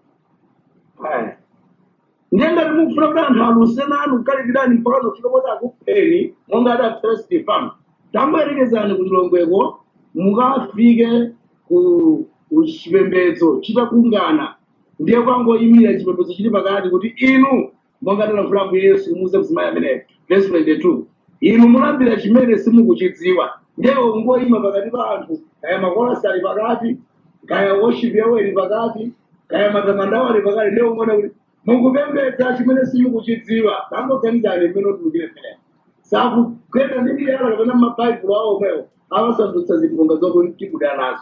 ndiye ngati mufuna kuti anthu alusena anu kukalikirani mpaka zofika poti akupheni monga adapita stefano tamboyerekezani kuti longweko mukafike ku ku chipembedzo chitakungana ndiye kwangoyimira chipembedzo chili pakati kuti inu monga tilankhulapo yesu kumuuza mzimayi ameneyo verse 22 inu mulambira chimene simukuchidziwa ndiye ungoyima pakati pa anthu kaya makolasi ali pakati kaya worship yawo ili pakati kaya matamando ali pakati ndiye ungoona kuti mukupembedza chimene simukuchidziwa tangoganizani mmene utulukire pene sakugweta ndi miyala kapena mabhaibulo awo omwewo awasandutsa zifunga zokuti tikuda nazo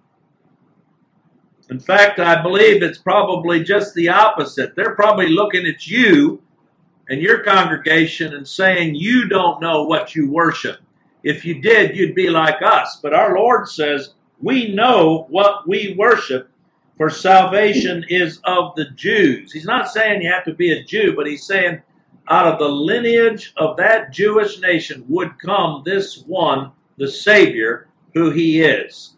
In fact, I believe it's probably just the opposite. They're probably looking at you and your congregation and saying, You don't know what you worship. If you did, you'd be like us. But our Lord says, We know what we worship, for salvation is of the Jews. He's not saying you have to be a Jew, but he's saying out of the lineage of that Jewish nation would come this one, the Savior, who he is.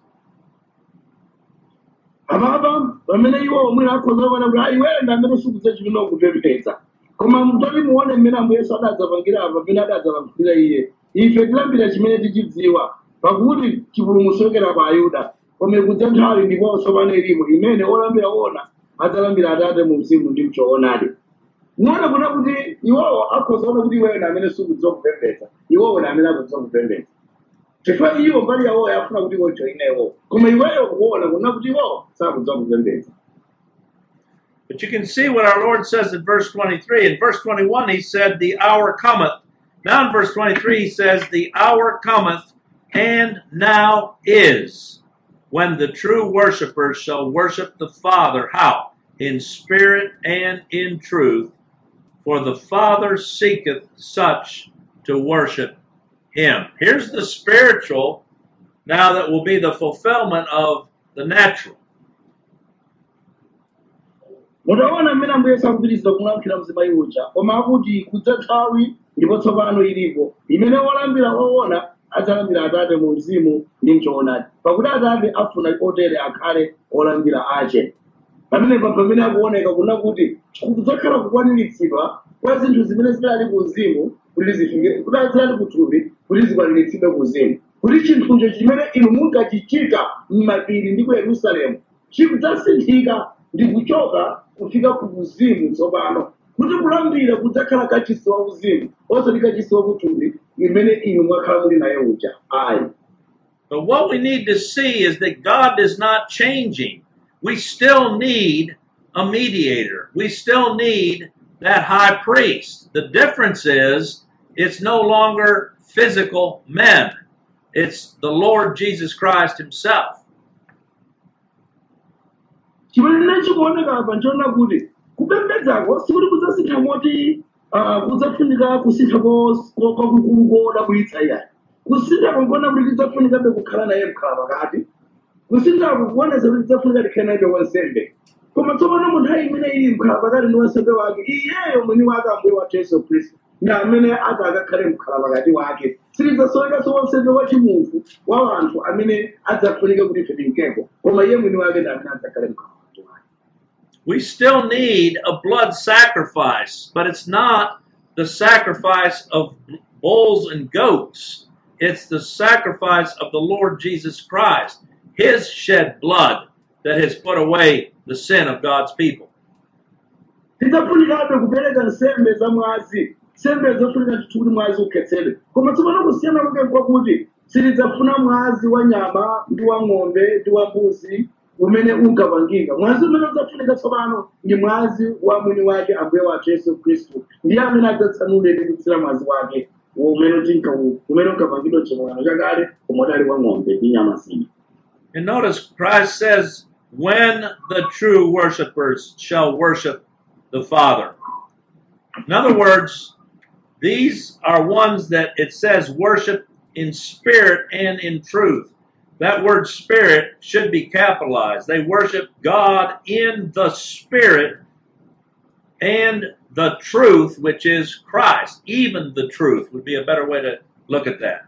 ababa pamene iwo omwe akhoza kuona kuti ayi wenda amene sikuza chimene kupembedza koma mtoti muone mmene ambuye yesu adadzapangira apa pamene adadzapangira iye ife tilambira chimene tichidziwa pakuti chipulumutso chokera pa ayuda koma ikudza nthawi ndiponso pano ilimo imene olambira ona adzalambira atate mu mzimu ndi mchoonadi muone kuna kuti iwowo akhoza kuona kuti iweyo ndi amene sikudziwa kupembedza iwowo ndi amene akudziwa kupembedza chifukwa iwo mbali yawo yafuna kuti iwo joine iwo koma iweyo kuona kuna kuti iwo sakudziwa kupembedza But you can see what our Lord says in verse 23. In verse 21, he said, The hour cometh. Now in verse 23, he says, The hour cometh, and now is, when the true worshipers shall worship the Father. How? In spirit and in truth. For the Father seeketh such to worship him. Here's the spiritual, now that will be the fulfillment of the natural. mutaona mmene ambuye sakupitiriza kulankhula mzimayi uja koma akuti kudza nthawi ndipo tsopano ilipo imene olambira oona adzalambira atate mu mzimu ndi mchoonadi pakuti atate afuna otere akhale olambira ache pamenepa pamene akuoneka kuna kuti kudzakhala kukwaniritsidwa kwa zinthu zimene zidali ku mzimu kuti zifike kuti zidali ku thupi kuti zikwaniritsidwe ku mzimu kuti chinthucho chimene inu munkachichita m'mapiri ndi ku yerusalemu chikudzasinthika ndi kuchoka kufika ku uzimu tsopano kuti kulambira kudzakhala kachisi wa uzimu osati kachisi wa kuthupi imene inu mwakhala muli naye uja ayi But what we need to see is that God is not changing. We still need a mediator. We still need that high priest. The difference is it's no longer physical men. It's the Lord Jesus Christ himself. chimene chikuoneka apa nchoona kuti kupembedzako sikuti kudzasintha moti ah, kudzafunika kusintha ko- ko- kwakukulu kodabwitsa iyayi kusintha kongona kuti tidzafunikabe kukhala naye mkhala pakati kusinthako kuonesa kuti tidzafunika tikhale naye wansembe koma tsopano mu nthawi imene ili mkhala pakati ndi wansembe wake iyeyo mwini wake ambuye wathu yesu khristu ndi amene ati akakhale mkhala pakati wake sitidzasowekanso wansembe wachimunthu wa anthu amene adzafunike kuti ife tinkeko koma iye mwini wake ndi amene adzakhale mkhala pakati wake We still need a blood sacrifice, but it's not the sacrifice of bulls and goats. It's the sacrifice of the Lord Jesus Christ, his shed blood that has put away the sin of God's people. tidzafunikabe kupereka nsembe za mwazi nsembe zofunika ndithu kuti mwazi ukhetsedwe koma tsopano kusiyana kwake kwakuti sitidzafuna mwazi wa nyama ndi wa ng'ombe ndi wa mbuzi umene unkapangika mwazi umene udzafunika tsopano ndi mwazi wa mwini wake ambuye wathu yesu khristu ndiye amene adzatsanule ndi kutsira mwazi wake umene utinka umene unkapangidwa chimwano chakale koma udali wa ng'ombe ndi nyama zina And notice Christ says, when the true worshipers shall worship the Father. In other words, these are ones that it says worship in spirit and in truth. That word spirit should be capitalized. They worship God in the spirit and the truth, which is Christ. Even the truth would be a better way to look at that.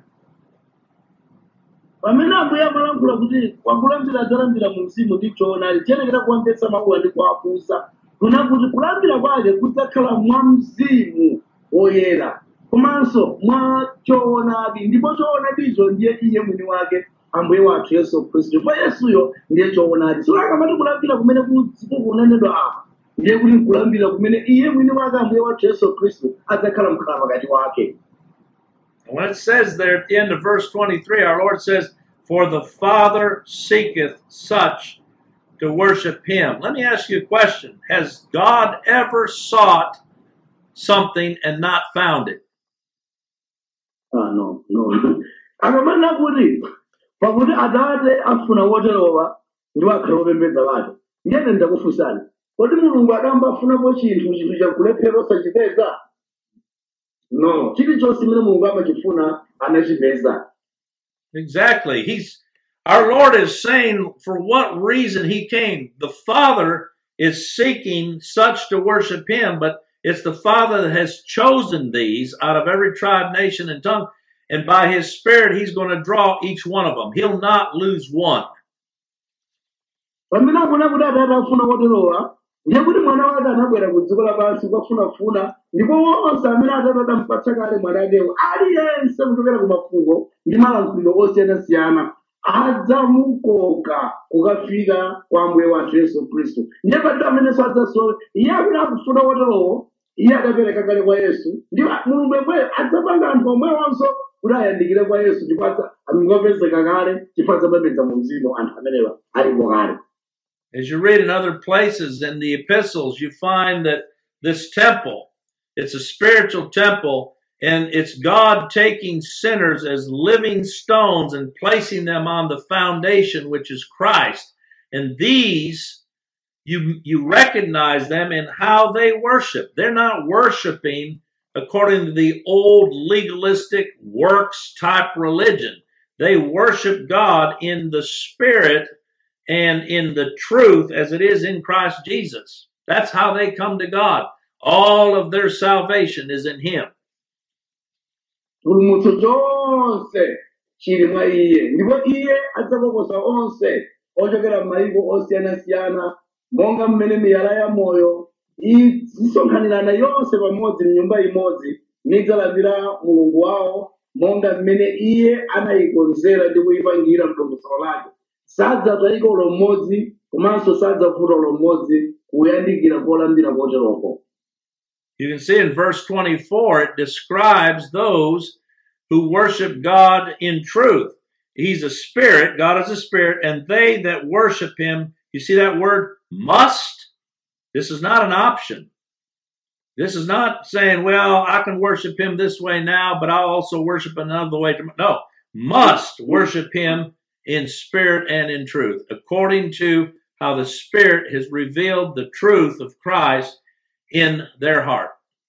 pamene ambuye amalankhula kuti wakulambira adzalambira mu mzimu ndi choonadi tiyenekera kuwamvetsa mawuwa ndi kuwafunsa kuna kuti kulambira kwake kudzakhala mwa mzimu woyera komanso mwa choonadi ndipo choonadicho ndiye iye mwini wake ambuye wathu yesu khristu chifukwa yesuyo ndiye choonadi sio akamati kulambira kumene kukunenedwa apa ndiye kuti nkulambira kumene iye mwini wake ambuye wathu yesu khristu adzakhala mkhala pakati wake And when it says there at the end of verse 23, our Lord says, For the Father seeketh such to worship him. Let me ask you a question. Has God ever sought something and not found it? Ah, no, no. akamanena kuti pakuti atate afuna woterowa ndi wakhala wopembedza wake ndiyene ndakufunsani kodi mulungu adambafunapo chinthu chinthu chakulephera osachipeza no chilichonse chimene mulungu amachifuna anachipeza Exactly. He's Our Lord is saying for what reason he came. The Father is seeking such to worship him, but it's the Father that has chosen these out of every tribe, nation, and tongue. And by his Spirit, he's going to draw each one of them. He'll not lose one. pamene akuna kuti atate afuna koterowa ndiye kuti mwana wake anabwera ku dziko lapansi kukafunafuna ndipo onse amene atate adampatsa kale mwana akewo aliyense kuchokera ku mafuko ndi malankhuliro osiyanasiyana adzamukoka kukafika kwa ambuye wathu yesu khristu ndiye palibe amenenso adzasowe iye amene akufuna koterowo iye adapereka kale kwa yesu ndipo mulungu yemweyo adzapanga anthu omwewonso kuti ayandikire kwa yesu ndipo adza- angopezeka kale chifukwa adzapembedza mu mzimu anthu amenewa alipo kale As you read in other places in the epistles, you find that this temple, it's a spiritual temple, and it's God taking sinners as living stones and placing them on the foundation, which is Christ. And these, you, you recognize them in how they worship. They're not worshiping according to the old legalistic works type religion. They worship God in the spirit and in the truth as it is in Christ Jesus. That's how they come to God. All of their salvation is in Him. chipulumutso chonse chili mwa iye ndipo iye adzakokosa onse ochokera m'mayiko osiyanasiyana monga mmene miyala ya moyo izisonkhanirana yonse pamodzi mnyumba imodzi nidzalandira mulungu wawo monga mmene iye anayikonzera ndi kuyipangira mdongosolo lake sadzatayika ulo mmodzi komanso sadzavuta ulo mmodzi kuyandikira kolambira koteroko You can see in verse 24, it describes those who worship God in truth. He's a spirit, God is a spirit, and they that worship Him, you see that word must? This is not an option. This is not saying, well, I can worship Him this way now, but I'll also worship another way. tom-" No, must worship Him in spirit and in truth, according to how the Spirit has revealed the truth of Christ in their heart.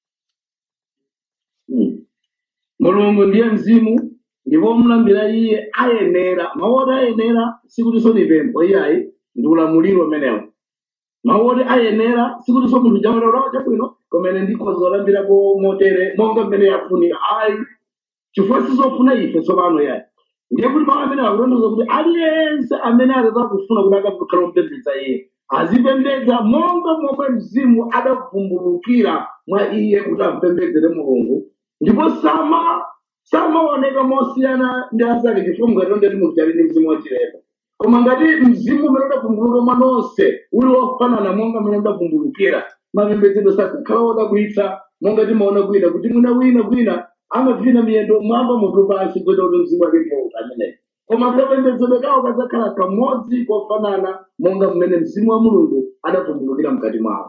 Mm. mulungu ndiye mzimu ndipo omulambira iye ayenera mawu oti ayenera sikutinso ni pempho iyayi ndi ulamuliro umenewo mawu oti ayenera sikutinso munthu jamata ulawa chabwino komene ndikhoza olambirako motere monga mmene yafunika ayi chifukwa sizofuna ife tsopano yayi ndiye kuti mawu amene akutanthauza kuti aliyense amene atata kufuna kuti akakhala omupembedza iye azipembedza monga momwe mzimu adavumbulukira mwa iye kuti amupembedzere mulungu ndipo sama samaoneka mosiyana ndi anzake chifukwa mungati ndi munthu ali ndi mzimu wachilema koma ngati mzimu umene udavumbuluka mwa nonse uli wofanana monga mmene udavumbulukira mapembedzedwe sakhala odabwitsa monga timaona kwina kuti mwina wina kwina amavina miyendo mwamba mutu pansi kwenda kuti mzimu wake ndiwo ameneyo koma kapembedzedwe kawo kadzakhala kamodzi kofanana monga mmene mzimu wa mulungu adavumbulukira mkati mwawo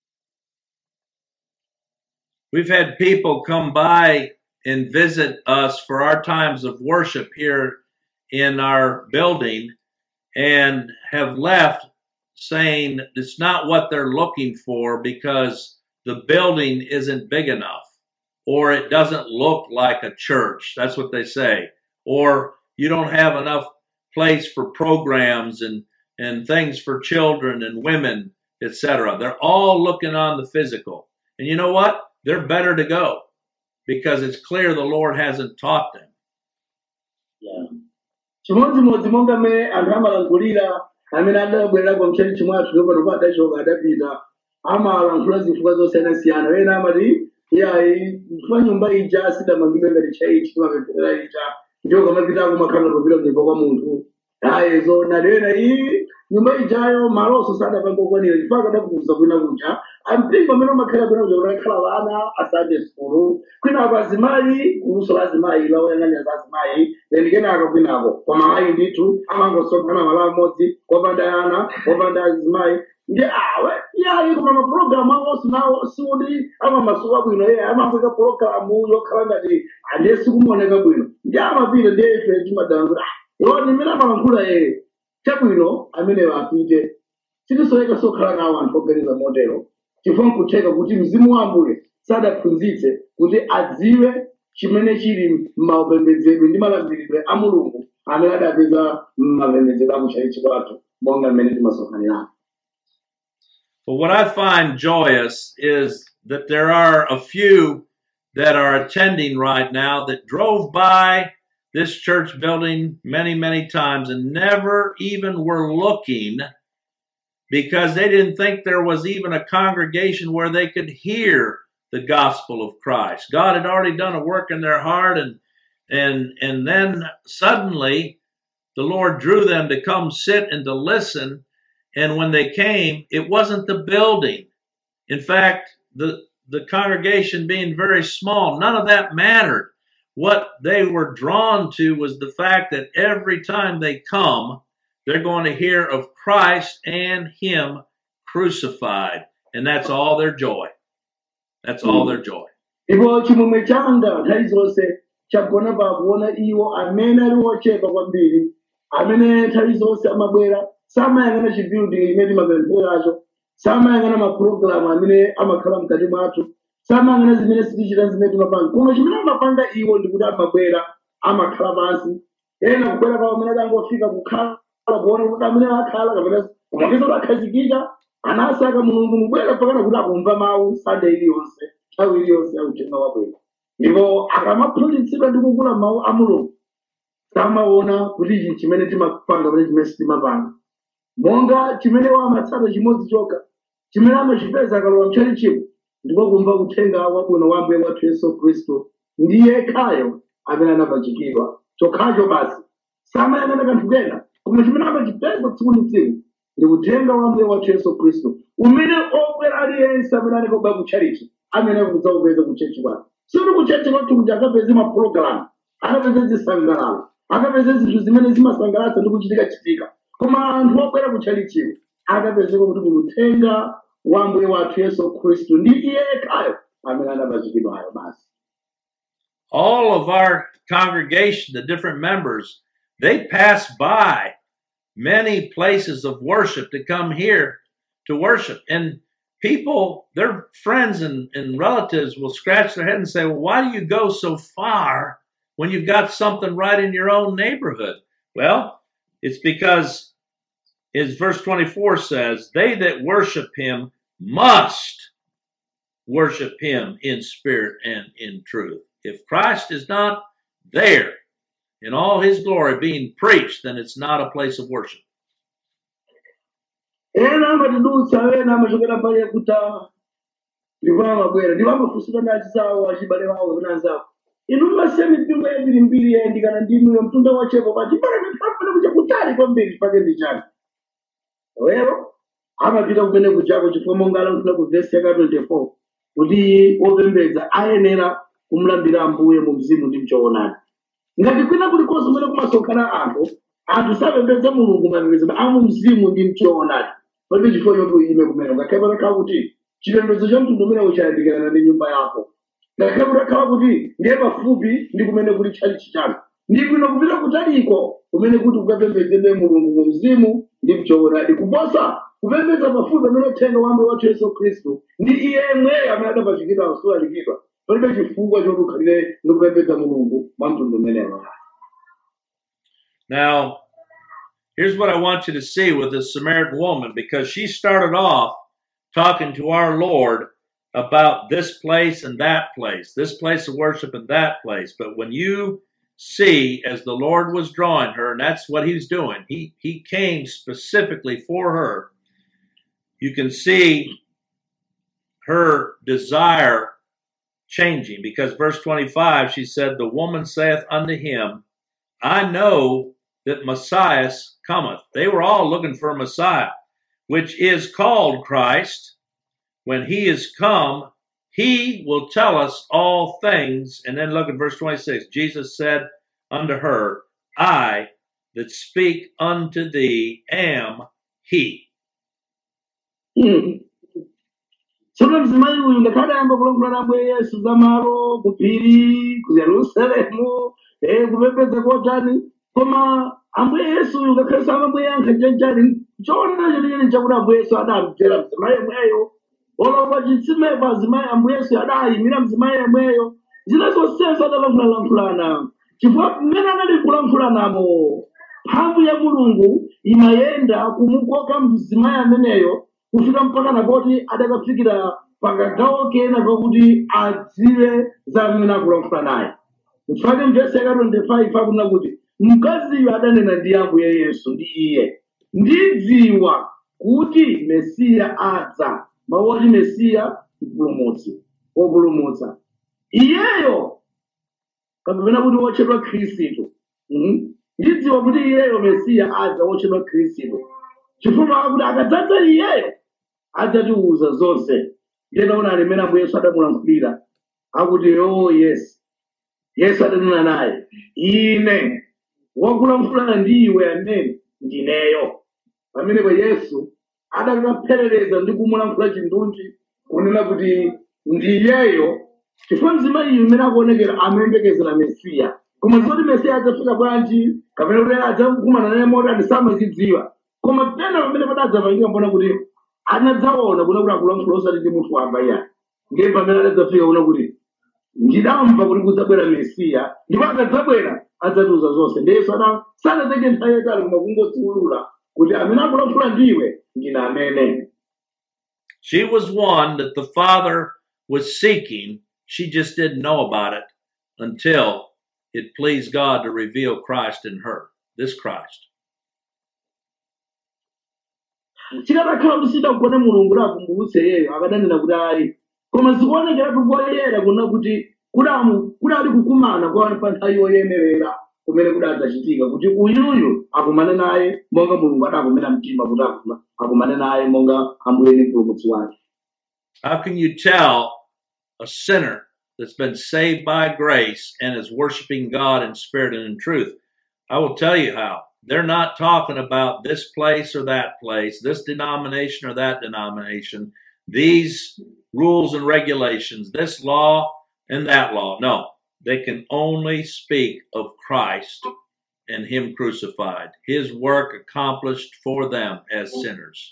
We've had people come by and visit us for our times of worship here in our building and have left saying it's not what they're looking for because the building isn't big enough or it doesn't look like a church. That's what they say. Or you don't have enough place for programs and, and things for children and women, etc. They're all looking on the physical. And you know what? They're better to go because it's clear the Lord hasn't taught them. Yeah. chimodzimodzi monga mmene anthu amalankhulira amene adabwerera kwa mchali chimwe athu lopano pa adachoka adapita amalankhula zifukwa zosiyanasiyana ena amati iyayi chifukwa nyumba ija sidamangidwe ngati chaichi timapemphera ija ndiyo kamapitako makhala kupita kunyumba kwa munthu ayi zona lena iyi nyumba ijayo malonso sadapanga okwanira chifukwa akadakuza kwina kuja ampingo amene umakhala kwina kuja kuti akhala vana asande sukulu kwinako azimayi kuluso la azimayi lawoyang'anira za azimayi then kenaka kwinako koma ayi ndithu amangosonkhana malo amodzi kopanda ana kopanda azimayi ndi awe yayi koma mapulogalamu awonso nawo sikuti amamasuka bwino ye amapeka pulogalamu yokhala ngati ndiye sikumuoneka bwino ndi amapita ndiye ife timadana kuti ah iwo ndimene amalankhula ye chabwino ameneyo apite sitisoyeka sokhala nawo anthu oganiza motero chifukwa nkutheka kuti mzimu wa ambuye sadaphunzitse kuti adziwe chimene chili m'maupembedzedwe ndi malamulidwe a mulungu amene adapeza mmapembedzero a kuchalichi kwathu monga mmene timasonkhanira But what I find joyous is that there are a few that are attending right now that drove by this church building many, many times and never even were looking because they didn't think there was even a congregation where they could hear the gospel of Christ. God had already done a work in their heart and and and then suddenly the Lord drew them to come sit and to listen and when they came it wasn't the building. In fact, the the congregation being very small, none of that mattered. What they were drawn to was the fact that every time they come, they're going to hear of Christ and Him crucified. And that's all their joy. That's all their joy. ndipo chimwemwe changa nthawi zonse chagona pakuona iwo amene ali ochepa kwambiri amene nthawi zonse amabwera samayang'ana chibuilding imene timapempheracho samayang'ana mapulogalamu amene amakhala mkati mwathu samayang'ana zimene sitichita zimene timapanga koma chimene amapanga iwo ndikuti amabwera amakhala pansi ena kubwera pawo amene adangofika kukhala kuona kuti amene akhala kapena kumapeza kuti akhazikika anasaka mulungu mubwera pakana kuti akumva mawu sada iliyonse nthawi iliyonse yakutenga wabwera ndipo akamaphunzitsidwa ndi kukula mawu a mulungu samaona kuti ichi chimene timapanga pamene chimene sitimapanga monga chimene wamatsata chimodzi chokha chimene amachipeza akalowa mchali chimwe ndipo kumva kuthenga wabwino wa ambuye wathu yesu khristu ndiye yekhayo amene anapachikidwa chokhacho basi samayang'ana kanthu kena koma chimene amachipeza tsiku ndi tsiku ndi kuthenga wa ambuye wathu yesu khristu umene obwera aliyense amene anekobwa kutchalichi amene akudzaupeza kuchechi kwake sikuti kuchechi kwathu kuti akapeze mapulogalamu akapeze zisangalalo akapeze zinthu zimene zimasangalatsa ndi kuchitika chitika koma anthu obwera kutchalichiwo akapezeka kuti kuthenga wa ambuye wathu yesu khristu ndi iye yekhayo amene anapachikidwayo basi all of our congregation, the different members, they pass by many places of worship to come here to worship. And people, their friends and, and relatives will scratch their head and say, Well, why do you go so far when you've got something right in your own neighborhood? Well, it's because, as verse 24 says, they that worship him must worship him in spirit and in truth. If Christ is not there in all his glory being preached, then it's not a place of worship. ena amatidutsa ena amachokera pale kuta ndipo amabwera ndipo amafunsira ndi achizawo achibale wawo kapena anzawo inu mmasiya mipingo yambiri mbiri yayandikana ndi inu mtunda wachepo pa chibale mipafuna kucha kutali kwambiri pake ndi chani lero amapita kumene kujako chifukwa monga alankhula ku vesi yaka 24 kuti opembedza ayenera kumulambira ambuye mu mzimu ndi mchoonadi ngati kwina kulikonse kumene kumasonkhana anthu anthu sapembedza mulungu mapembedza amu mzimu ndi mchoonadi palibe chifukwa choti uyime kumene ngakhale patakhala kuti chipembedzo cha mtundu umenewo chayandikirana ndi nyumba yako ngakhale patakhala kuti ndiye pafupi ndi kumene kuli tchalichi chanu ndi bwino kupita kutaliko kumene kuti kukapembedzedwe mulungu mu mzimu ndi mchoonadi kuposa kupembedza pafupi pamene uthenga wa ambuye wathu yesu khristu ndi iye yemweyo amene adapachikidwa asulalipidwa palibe chifukwa choti ukhalire ndi kupembedza mulungu mwa mtundu umenewo Now, here's what I want you to see with this Samaritan woman because she started off talking to our Lord about this place and that place, this place of worship and that place. But when you see, as the Lord was drawing her, and that's what He's doing, He He came specifically for her. You can see her desire changing because verse 25 she said, The woman saith unto him, I know that Messiah cometh. They were all looking for Messiah, which is called Christ. When he is come, he will tell us all things. And then look at verse 26. Jesus said unto her, I that speak unto thee am he. tsono mzimayi uyu ngakhale ayamba kulankhula na ambuye yesu za malo ku phiri ku yerusalemu eh, kupembedza kotani koma ambuye yesu uyu ngakhale samamweyankha chanchani choonana chenicheni chakuti ambuye yesu adamdzera mzimayi yemweyo olopa chitsimepo azimayi ambuye yesu adayimira mzimayi yemweyo zina zonsezo adalankhulalankhulana chifukwa mmene anali kulankhula namo mphamvu ya mulungu imayenda kumukoka mzimayi ameneyo kufika mpaka napoti adakafikira pakagawo kena kakuti adziwe za amene akulankhula naye mfake mvesi yaka 25 akunena kuti mkaziyo adanena ndi ambuye yesu ndi iye ndidziwa kuti mesiya adza mawu oti mesiya mpulumutsi wopulumutsa iyeyo kapena kuti wotchedwa khristu Mhm. ndidziwa kuti iyeyo mesiya adza wotchedwa khristu chifukwa akuti akadzadza iyeyo adzatiuza zonse ndiyena alimene ambuye yesu adamulankhulira akuti oh yes yesu adanena naye ine wakulankhula ndi iwe amene ndineyo pamenepo yesu adakapherereza ndi kumulankhula chindunji kunena kuti ndiyeyo chifukwa mzimayi imene akuonekera amayembekezera mesiya koma zoti mesiya adzafika bwanji kapena kuti adzakumana naye motani samazidziwa koma pena pamene padadzapangika mbona kuti anadzaona kuna kuti akulankhula osati ndi munthu wamba iya ndiye pamene adadzafika kuna kuti ndidamva kuti kudzabwera mesiya ndipo akadzabwera adzatiuza zonse ndiye yesu ana sanatenge nthawi yatali koma kungodziwulula kuti amene akulankhula ndiwe ndine amene She was one that the Father was seeking. She just didn't know about it until it pleased God to reveal Christ in her, this Christ. chikadakhala kuti sidagone mulungu lakumbutse yeyo akadanena kuti ayi koma zikuonekeratu koyera kuna kuti kudamu kudali kukumana kwa pa nthawi yoyenerera kumene kudadzachitika kuti uyuyu akumane naye monga mulungu adakumena mtima kuti akuma- akumane naye monga ambuye ndi mpulumutsi wake How can you tell a sinner that's been saved by grace and is worshiping God in spirit and in truth? I will tell you how. They're not talking about this place or that place, this denomination or that denomination, these rules and regulations, this law and that law. No, they can only speak of Christ and Him crucified, His work accomplished for them as sinners.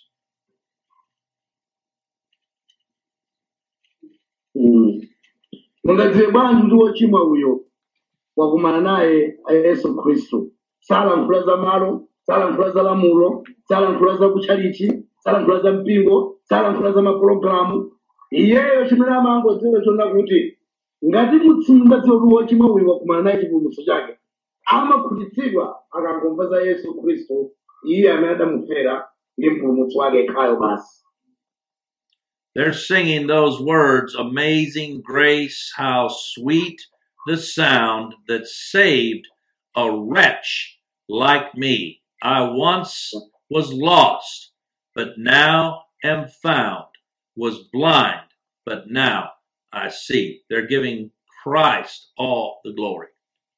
Mm. mungadziwe bwanji kuti wochimwa uyo wakumana naye a yesu khristu salankhula za malo salankhula za lamulo salankhula za kutchalichi salankhula za mpingo salankhula za mapulogalamu iyeyo chimene amangodziwa chona kuti ngati mutsingadziwa kuti wochimwa uyu wakumana naye chipulumutso chake amakhutitsidwa akangomva za yesu khristu iye amene adamufera ndi mpulumutsi wake yekhayo basi They're singing those words, Amazing grace, how sweet the sound that saved a wretch like me. I once was lost, but now am found, was blind, but now I see. They're giving Christ all the glory.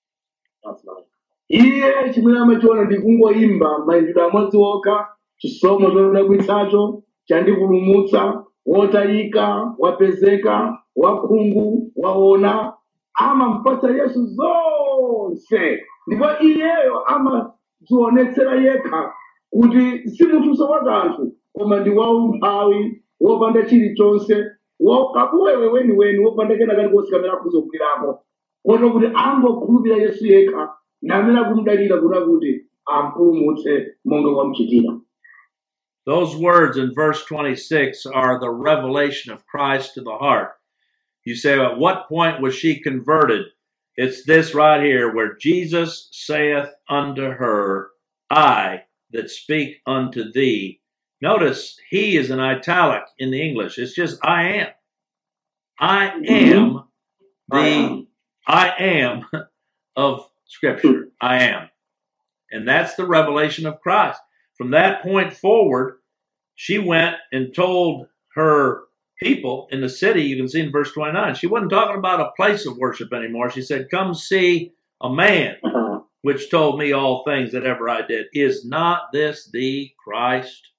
iye chimene amachiona ndi kungoyimba mayendedwe amodzi okha chisomo chodabwitsacho chandipulumutsa wotayika wapezeka wakhungu waona amampatsa yesu zonse ndipo iyeyo amadzionetsera yekha kuti si munthu wa kanthu koma ndi waumphawi wopanda chilichonse wakabuwewe weniweni wopanda kena kalikonse kamene akuzogwirako kono kuti angokhulupirira yesu yekha namene akumudalira kuna kuti ampulumutse monga wamuchitira Those words in verse 26 are the revelation of Christ to the heart. You say, at what point was she converted? It's this right here where Jesus saith unto her, I that speak unto thee. Notice he is in italic in the English. It's just I am. I am I the am. I am of Scripture. I am. And that's the revelation of Christ. From that point forward, she went and told her people in the city, you can see in verse 29, she wasn't talking about a place of worship anymore. She said, Come see a man which told me all things that ever I did. Is not this the Christ?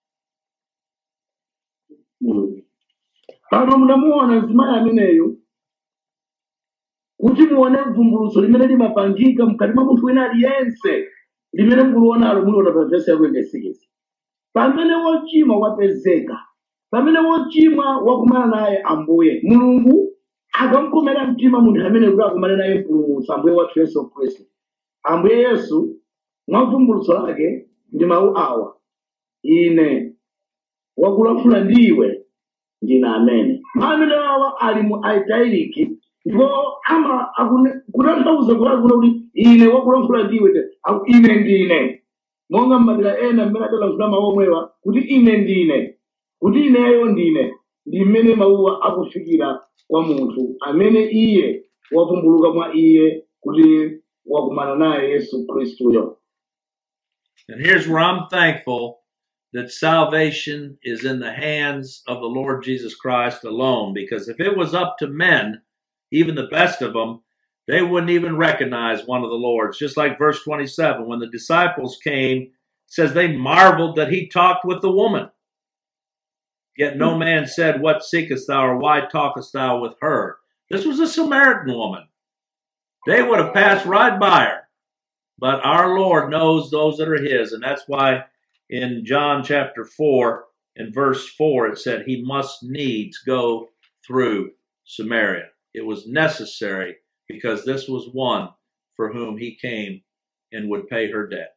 Mm. pano munamuona mzimayi ameneyo kuti muone mvumbulutso limene limapangika mkati mwa munthu wina aliyense limene mukulionalo muliona pa vesi ya 26 pamene wochimwa wapezeka pamene wochimwa wakumana naye ambuye mulungu akamkomera mtima munthu amene kuti akumane naye mpulumutsi ambuye wathu yesu khristu ambuye yesu mwa vumbulutso lake ndi mawu awa ine wakulankhula ndiwe ndine amene maamene awa ali mu aitairiki ndipo ama akune- kutanthauza kulakula kuti ine wakulankhula ndiwe te- aku- ine ndine monga m'madera ena mmene adalankhula mawu omwewa kuti ine ndine kuti ineyo ndine ndi mmene mawuwa akufikira kwa munthu amene iye wavumbuluka mwa iye kuti wakumana naye yesu khristuyo And here's where I'm thankful that salvation is in the hands of the Lord Jesus Christ alone. Because if it was up to men, even the best of them, they wouldn't even recognize one of the Lord's. Just like verse 27, when the disciples came, it says they marveled that he talked with the woman. Yet no man said, What seekest thou, or why talkest thou with her? This was a Samaritan woman. They would have passed right by her. But our Lord knows those that are His. And that's why in John chapter 4 and verse 4, it said, He must needs go through Samaria. It was necessary because this was one for whom He came and would pay her debt.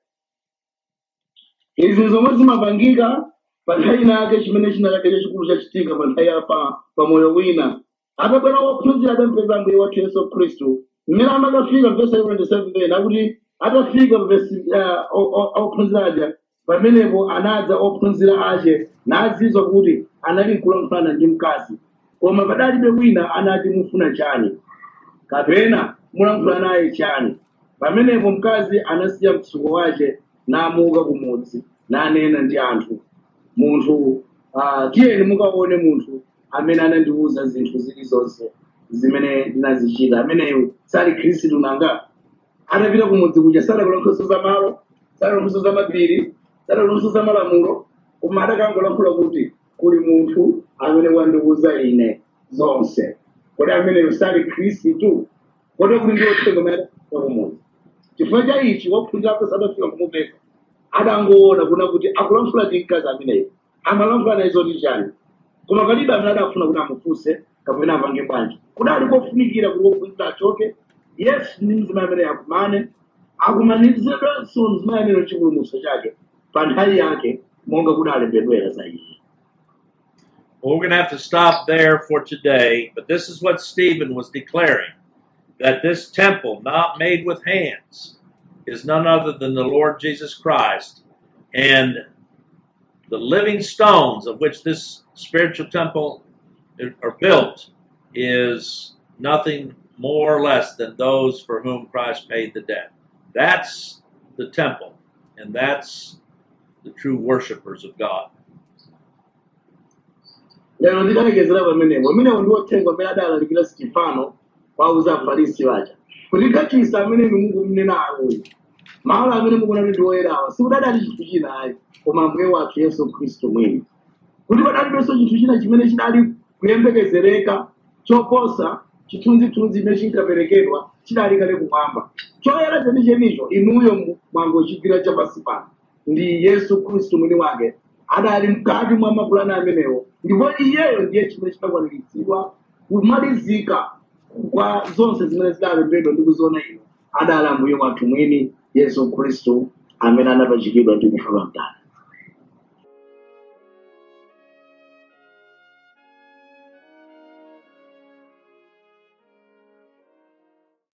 izi zomwe zimapangika pa nthawi nake chimene chinalake chachikulu chachitika pa nthawi apa pa moyo wina atabwera wophunzira adampeza ambuye wathu yesu khristu mmene amakafika vesi 27 akuti atafika pa vesi ah, o- o- ophunzira aja pamenepo anadza ophunzira ache nazizwa kuti anali kulankhulana ndi mkazi koma padalibe wina anati mufuna chani kapena mulankhula naye chani pamenepo mkazi anasiya mtsuko wace namuka kumudzi nanena ndi anthu munthu uh, tiyeni mukaone munthu amene anandiwuza zinthu zilizonse zimene ndinazichita ameneyo sali khristu nanga atapita kumudzi kuja sadakulankhulaso za malo sadakulankhulaso za mapiri sadakulankhulaso za malamulo koma adakangolankhula kuti kuli munthu amene wandiwuza ine zonse kodi ameneyo sali khristu kodi kuti ndi othenga amene adafika kumudzi chifukwa cha ichi wophunzirapo sadafika kumupeza adangoona kuna kuti akulankhula ndi mkazi ameneyo amalankhula naye zoti chani koma palibe amene adafuna kuti amufunse kapena apange bwanji kudali kofunikira kuti wophunzira achoke yesu ndi mzimu amene akumane akumanizidwenso mzimu amene chipulumutso chake pa nthawi yake monga kudalembedwera za iye Well, we're going to have to stop there for today, but this is what Stephen was declaring that this temple, not made with hands, is none other than the Lord Jesus Christ. And the living stones of which this spiritual temple are built is nothing more or less than those for whom Christ paid the debt. That's the temple, and that's the true worshipers of God. lero ndidalekezera pamenepo amenewo ndi othenga amene adalalikira sitefano wauza afarisi waja kuti kachisa amene inu mukumunena awoyi malo amene mukuona kuti ndi oyerawa sikudadali chinthu china ayi koma ambuye wathu yesu khristu mwini kuti padalibenso chinthu china chimene chinali kuyembekezereka choposa chithunzithunzi chimene chinkaperekedwa chidali kale kumwamba choyera chenichenicho inuyo mwangochigwira chapansi pano ndi yesu khristu mwini wake adali mkati mwa mapulani amenewo ndipo iyeyo ndiye chimene chinakwaniritsidwa kumalizika kwa zonse zimene zidalembedwa ndi kuziona ino adali ambuye wathu mwini yesu khristu amene anapachikidwa ndi kufa pa mtanda